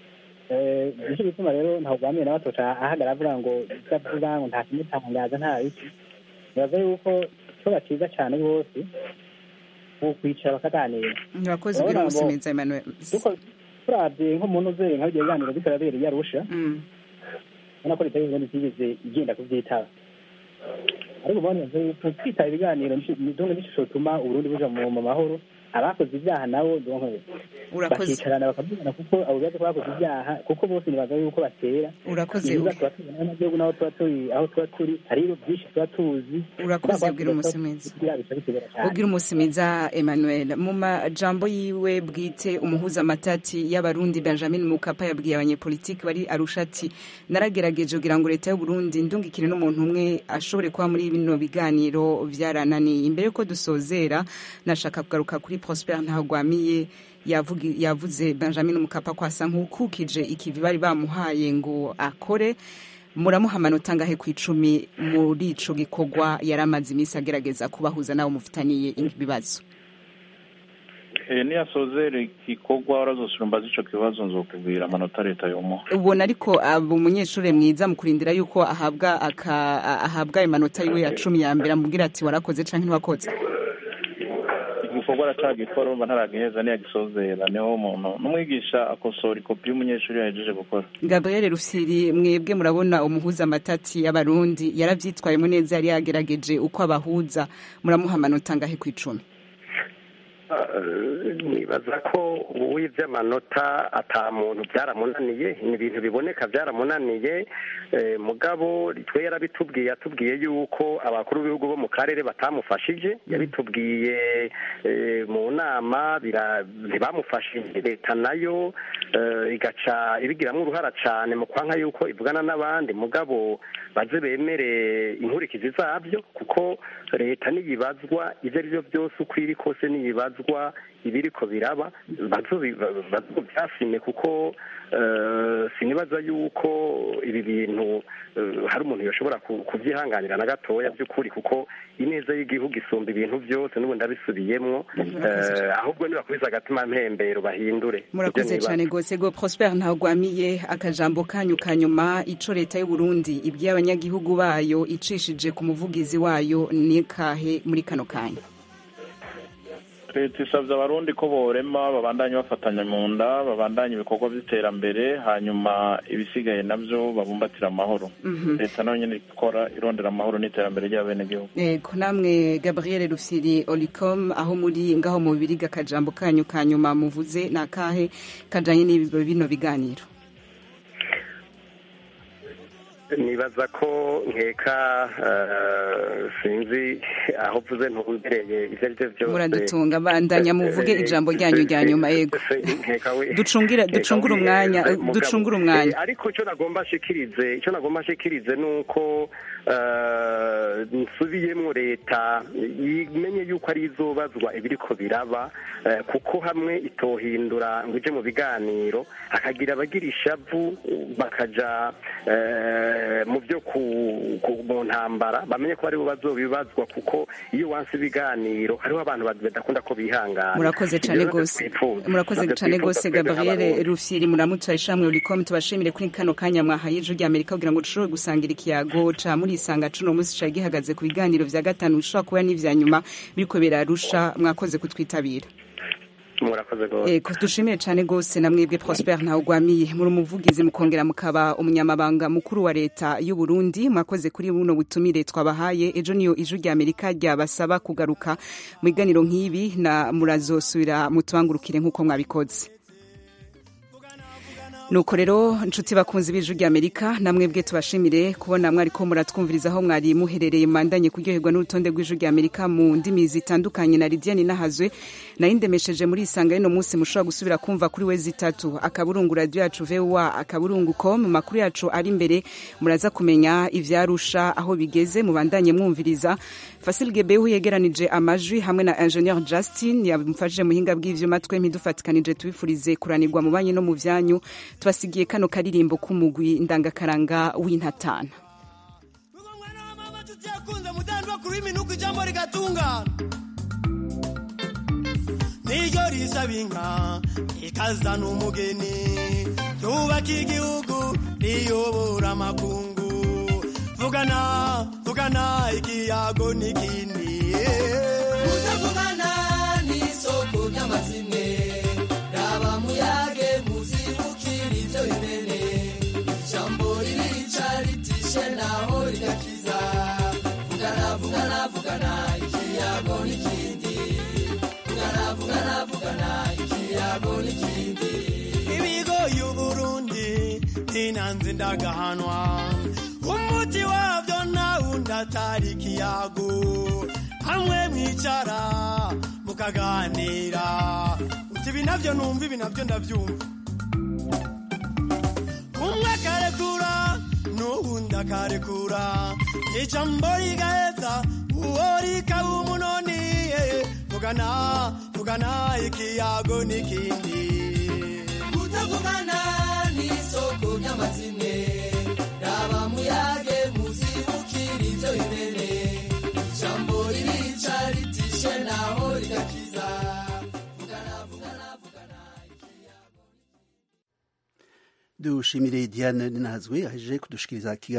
Eh, nicyo gituma rero ntabwo bamwe na batoca ahagarara avuga ngo ibyo avuga ngo nta kimutangaza nta biki nibaza yuko ikibazo cyiza cyane rwose ubu kwicara bakaganira murakoze ugira Urabona ngo umusumiza emmanuel duko- turabye nk'umuntu uzeye nka bigiye biganiro bikaba bibereye arusha ubona ko leta y'uburundi itigeze igenda kubyitaba ariko ubona yuko kwitaba ibiganiro ndumva n'ishusho bituma uburundi buja mu mu mahoro abakoze ibyaha nabo donc Urakoze. bakicarana bakavugana kuko abo bibazo ko bakoze ibyaha kuko bose nibaza yuko batera Urakoze, ibibazo uri- tuba tubona n'amagihugu n'aho tuba turi aho tuba turi hari ibintu byinshi tuba tuzi Urakoze, ugira umunsi mwiza. ugira umunsi mwiza emmanuel mu majambo yiwe bwite umuhuza amatati y'abarundi benjamin mukapa yabwiye abanyepolitiki bari arusha ati naragerageje kugira ngo leta y'uburundi ndungikire n'umuntu umwe ashobore kuba muri bino biganiro byarananiye imbere yuko dusozera nashaka kugaruka kuri prosper ntagwamiye yavugi- yavuze benjamin mukapa ko asa nk'ukukije ikivi bari bamuhaye ngo akore muramuha amanota angahe ku icumi muri ico gikorwa yari amaze iminsi agerageza kubahuza n'abo mufitaniye ibibazo Eh, niyasozera igikorwa urazosura umbaza ico kibazo nzokubwira amanota leta yomuha ubona ariko aba umunyeshuri mwiza mu kurindira yuko ahabwa aka- ahabwa ayo manota yiwe ya cumi ya mbere amubwira ati warakoze canke ntiwakoze igikorwa aracagikora urumva ntaragiheza niyagisozera niho umuntu n'umwigisha akosora ikopi y'umunyeshuri yahejeje gukora gabriel rufyiri mwebwe murabona umuhuza amatati y'abarundi yaravyitwayemo neza yari yagerageje uko abahuza muramuha amanota angahe ku icumi Eh, nibaza ko uwivye amanota ata muntu byaramunaniye ni ibintu biboneka byaramunaniye eh, mugabo twe yarabitubwiye yatubwiye yuko abakuru b'ibihugu bo mu karere batamufashije yabitubwiye eh, mu nama bira- ntibamufashije leta nayo eh, igaca ibigiramwo uruhara cane mu kwanka yuko ivugana n'abandi mugabo baze bemere inkurikizi zabyo kuko leta niyibazwa ivyo ari byo byose uko iri kose niyibazwa ibiriko biraba bazo- bazovyasime kuko eh, sinibaza yuko ibi bintu eh, hari umuntu yoshobora ku- kuvyihanganira na gatoya by'ukuri kuko ineza y'igihugu isumba ibintu byose n'ubu ndabisubiyemwo Murakoze eh, ahubwo nibakwiza agatima mpembero bahindure murakoze Ivyo nibaza. cyane rwose go prosper ntagwamiye akajambo kanyu ka nyuma ico leta y'uburundi ibwiye abanyagihugu bayo icishije ku muvugizi wayo ni kahe muri kano kanya leta isabye abarundi ko borema babandanye bafatanya mu nda babandanye ibikorwa by'iterambere hanyuma ibisigaye nabyo babumbatira amahoro Mhm. leta nayo nyine ikora irondera amahoro n'iterambere ry'abenegihugu Ego namwe Gabriel Rufyiri Olicom aho muri ngaho mu biriga akajambo kanyu ka nyuma muvuze ni akahe kajanye n'ibi bino biganiro nibaza ko nkeka eh, sinzi aho uvuze ntumbereye ibyo ari byo byose muradutunga bandanya muvuge ijambo ryanyu rya nyuma yego Nkeka we- Ducungire- nkeka ducungure we- umwanya, eh, eh, mugabo, ducungure umwanya. eh, ariko icyo nagomba nshikirize icyo nagomba nshikirize ni uko eh, nsubiyemwo leta imenye yuko ari izobazwa ibiriko biraba eh, kuko hamwe itohindura ngo ije mu biganiro hakagira abagira ishavu bakaja eh, mu byo ku- ku- mu ntambara bamenye ko aribo bazobibazwa kuko iyo wanse ibiganiro hariho abantu badakunda ko bihangana murakoze Ibyo cyane navyo rwose twifuza. murakoze Navyo cyane twifuza rwose twebwe Gabriel nk'abarundi. Rufyiri muramutsa ishamwe Olicom tubashimire kuri kano kanya mwahaye ijwi rya Amerika kugira ngo dushobore gusangira ikiyago ca muri isanga cuno munsi cari gihagaze ku biganiro vya gatanu bishobora kuba n'ivya nyuma biriko birarusha mwakoze kutwitabira murakoze rwose Ego dushimiye cyane rwose na mwebwe Prosper Ntawugwamiye muri umuvugizi mukongera mukaba umunyamabanga mukuru wa leta y'u Burundi mwakoze kuri buno butumire twabahaye ejo niyo ijwi rya Amerika ryabasaba kugaruka mu biganiro nk'ibi na murazosubira mutubangurukire nk'uko mwabikoze nuko rero nshuti bakunzi b'ijwi rya amerika namwebwe tubashimire kubona mwariko muratwumviriza aho mwari muherereye mandanye kuryoherwa n'urutonde rw'ijwi rya amerika mu ndimi zitandukanye na lidiane nahazwe nayo ndemesheje muri isanga y'uno munsi mushobora gusubira kumva kuri we zitatu akaburungu radiyo yacu voa akaburungu com makuru yacu ari imbere muraza kumenya ivyarusha aho bigeze mubandanye mwumviriza fasil gebehu yegeranije amajwi hamwe na ingenieur justin yamufashije muhinga bw'ivyuma twempi dufatikanije tubifurize kuranirwa mu banyi no mu vyanyu tubasigiye kano karirimbo k'umugwi ndangakaranga w'intatana yakunze mutandwa kuri minuko ijambo rigatungana niryo risaba inka ikazana umugeni ryubaka igihugu riyobora amakungu vugana vugana ikiyago n'ikindi kutavugana n'isoko ry'amazimwe raba muyage muzibukira ibyo bimene ijambo ririca ritishe naho rigakiza vugana vugana vugana ikiyago n'ikindi vugana vugana vugana ikiyago n'ikindi ibigo y'uburundi ntinanze ndagahanwa umuti wabyo nawundi atari ikiyago hamwe mwicara mukaganira uti ibi nabyo numva ibi nabyo ndabyumva umwe akarekura n'uwundi akarekura ijambo rigaheza uwo rikaba umunoni vugana vugana ikiyago n'ikindi kutavugana n'isoko ry'amazimwe raba muyage muzibukira ibyo bimene ijambo ririca ritishe naho rigakiza vugana vugana vugana dushimire diane ninazwe aje kudushikiriza